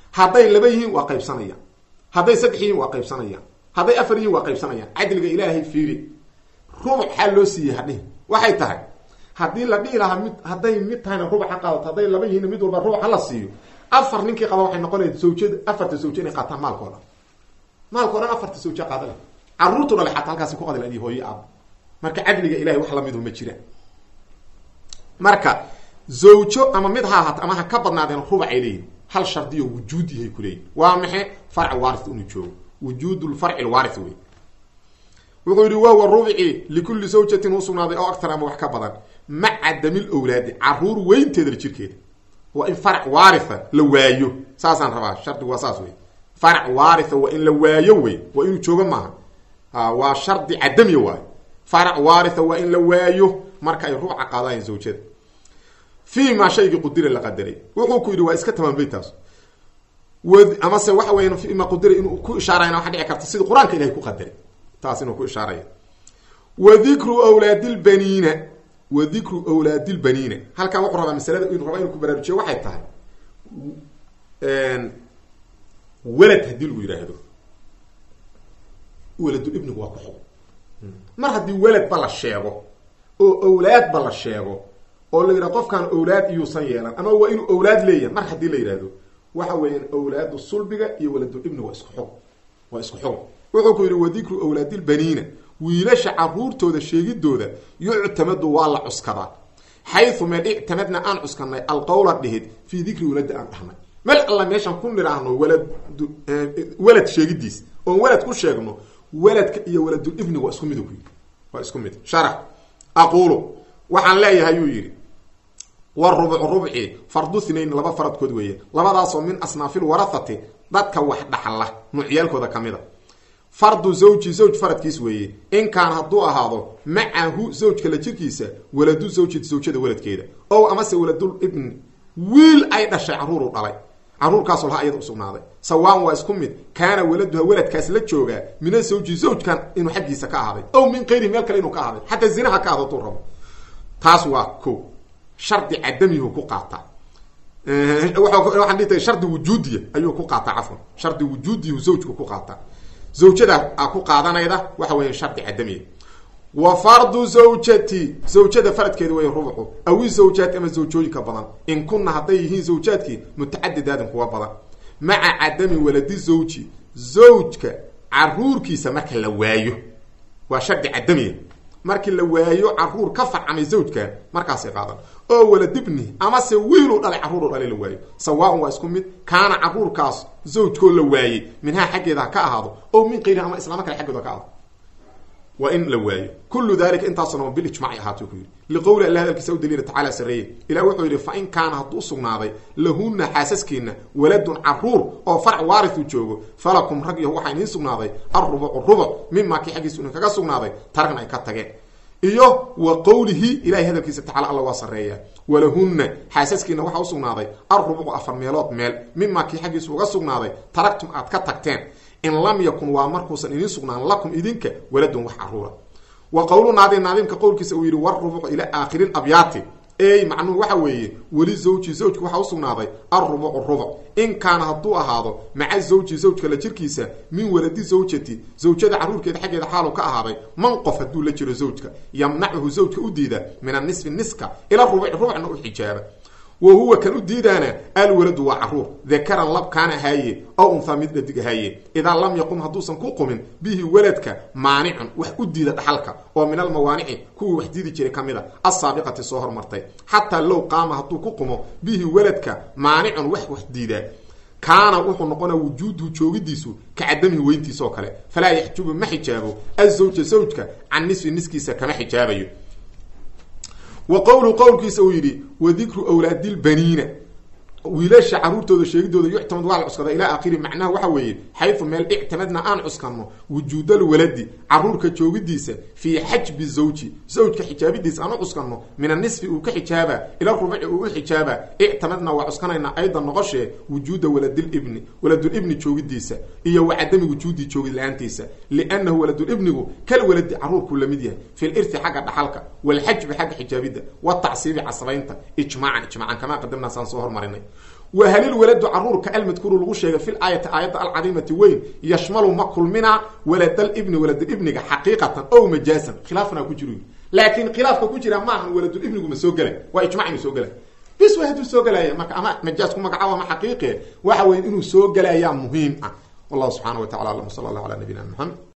hadday laba yihiin waa qaybsanayaan hadday saddex yihiin waa qaybsanayaan hadday afar yihiin waa qaybsanayaan cadliga ilaahay fiiri rubuc xaa loo siiyey hadhihi waxay tahay haddii la dhihi lahaa mid hadday mid tahayna rubuc ha qaadato hadday laba yihiin mid walba rubuc hala siiyo afar ninkii qaba waxay noqonaya zawjada afarta zawje inay qaataan maalka o dhan maalka o dhan afarta zawje qaada leh caruurtu dhale xataa halkaasi ku qadil adiy hooyo aaba marka cadliga ilahay wax lamidu ma jiraan marka zawjo ama mid ha ahaato ama ha ka badnaadeen rubacay leeyihin hal shardiyo wujuud yahay kuleeyihin waa maxe farc waarith inuu joogo wujuud lfarci lwaarith wey wuxuu yihi wahuwa rubci likulli zawjatin usugnaaday oo aktar ama wax ka badan maca damil owlaadi caruur weynteeda la jirkeeda waa in farac waaritha la waayo saasaan rabaa shardigu waa saas wey farac waaritha waa in la waayo wey waa inuu joogo maaha waa shardi cadamiya waayo farac waaritha waa in la waayo marka ay ruuca qaadaayan zawjada fii maa shaygii qudira la qadaray wuxuu ku yidhi waa iska tamaambay taas amase waxa weya fi ma qudira inuu ku ishaarayna waxa dhici karta sida qur-aanka ilahay ku qadaray taas inuu ku ishaaraya wa dikru wlaadilbaniina wa dikru awlaadilbaniina halkan wuxuu rabaa masalada inuu raba inuu ku baraarujiyo waxay tahay welad haddii lagu yidhaahdo weladu ibnigu waa ku xug mar haddii weladba la sheego oo awlaadba la sheego oo la yidhahdo qofkaan awlaad iyuusan yeelan ama waa inuu awlaad leeyahay mar haddii la yidhaahdo waxa weeyaan awlaadu sulbiga iyo waladul ibni waa isku xug waa isku xug wuxuu ku yidhi wa dikru awlaadilbaniina wiilasha caruurtooda sheegidooda yuctamadu waa la cuskadaa xayu meel ictamadna aan cuskanay alqowla dhihid fii dikri waladi aan dhahnay meel alla meeshaan ku nidhaahno walad welad sheegidiis oon welad ku sheegno weladka iyo waladul ibni waa isku mid ku yidhi waa isku mid sharax aquulu waxaan leeyahay yuu yidhi warubcu rubci fardu hinayn laba faradkood weeye labadaasoo min asnaafil warahati dadka wax dhaxla nuucyaalkooda ka mid a fardu zawji zawj faradkiis weeye in kaan hadduu ahaado macahu zawjka la jirkiisa waladu zawji zawjada waladkeeda ow amase waladul ibni wiil ay dhashay caruuru dhalay caruurkaasoo laha ayada usugnaaday sawaan waa isku mid kaana waladuha waladkaas la joogaa mina zawji zawjkan inuu xaggiisa ka ahaaday ow min kayrihi meel kale inuu ka ahaaday xataa zinaha ka ahdo duu rabo taas waa ko shardi cadamihu ku qaataa waxaan dhihi tahay shardi wujuudiya ayuu ku qaataa cafwan shardi wujuudiyu zawjku ku qaataa zawjada a ku qaadanayda waxa weya shardi cadamiya wa fardu zawjati zawjada faradkeeda wey rubcu awi zawjaat ama zawjooyinka badan in kunna hadday yihiin zawjaadkii mutacadidaadin kuwa badan maca cadami waladi zawji zawjka caruurkiisa marka la waayo waa shardi cadamiya markii la waayo caruur ka farcamay zawjka markaasay qaadan oo waladibni amase wiiluu dhalay caruuru dhalay la waayo sawaaun waa isku mid kaana caruurkaas zawjkoo la waayey minhaa xaggeeda ha ka ahaado oo min kayriha ama islaamo kale xaggooda ka ahaado waa in la waayo kullu dalika intaasuna bilijmaci ahaatuu ku yidhi liqowli alla hadalkiisa u daliila tacaala sareeye ilah wuxuu yidhi fa in kaana hadduu sugnaaday lahunna xaasaskiina waladun caruur oo farc waarithu joogo falakum rag yahu waxaa idiin sugnaaday alrubucu rubuc mimaa kii xaggiisu idin kaga sugnaaday taragna ay ka tageen iyo wa qowlihi ilahay hadalkiisa tacala alla waa sareeya walahunna xaasaskiina waxaa usugnaaday alrubucu afar meelood meel mimaa kii xaggiisu uga sugnaaday taragtum aad ka tagteen in lam yakun waa markuusan idiin sugnaan lakum idinka waladun wax caruura wa qowlu naadim naadimka qowlkiisa uu yidhi warubucu ilaa aakhiri abyaati ey macnuhu waxa weeye weli zawji zawjka waxaa usugnaaday alrubucu rubuc in kaana hadduu ahaado maca zawji zawjka la jirkiisa min waladi zawjati zawjada caruurkeeda xaggeeda xaalu ka ahaaday man qof hadduu la jiro zawjka yamnacuhu zawjka u diida min anisfi niska ila rubuci rubcna u xijaaba wa huwa kan u diidaana alwaladu waa caruur dakaran lab kaana ahaaye ow unthaa mid dhadig ahaaye idaa lam yaqum hadduusan ku qumin bihi waladka maanicun wax u diida dhaxalka oo min almawaanici kuwii wax diidi jiray ka mid a assaabiqati soo hormartay xataa low qaama hadduu ku qumo bihi waladka maanicun wax wax diidaa kaana wuxuu noqonaa wujuuduhu joogidiisu ka cadamihi weyntiisa oo kale falaa yaxjubu ma xijaabo azawja zawjka can nisfi niskiisa kama xijaabayo wa qowlu qowlkiisa uu yidhi wa dikru awlaadilbaniina wiilasha caruurtooda sheegidooda yuctamad waa la cuskada ilaa aakhiri macnaha waxa weeye xayu meel ictamadna aan cuskanno wujuudal waladi caruurka joogidiisa fii xajbi zawji zawjka xijaabidiisa aan u cuskanno min anisfi uu ka xijaaba ila rubuci uu u xijaaba ictamadna waa cuskanaynaa aydan noqoshee wujuuda waladilibni waladulibni joogidiisa iyo wa cadami wujuudii joogid la-aantiisa liannahu waladulibnigu kal waladi caruurkuu lamid yahay fi lirti xagga dhaxalka walxajbi xagga xijaabidda watacsiibi casabaynta ijmaacan ijmaacan kamaa qadamnaa saan soo hormarinay wa halil waladu caruurka almadkuuru lagu sheegay fil aayati aayadda alcadiimati weyn yashmalu ma kulmina waladalibni waladulibniga xaqiiqatan ow majaasan khilaafna ku jiro laakiin khilaafka ku jira maahan waladulibnigu ma soo gelay waa ijmac inuu soo gelay bis way hadduu soo gelaya marka ama majaas ku magacaabo ama xaqiiqe waxa weya inuu soo gelayaa muhiim ah wallahu subxana wa tacala alam sala allah ala nabiyina maxamed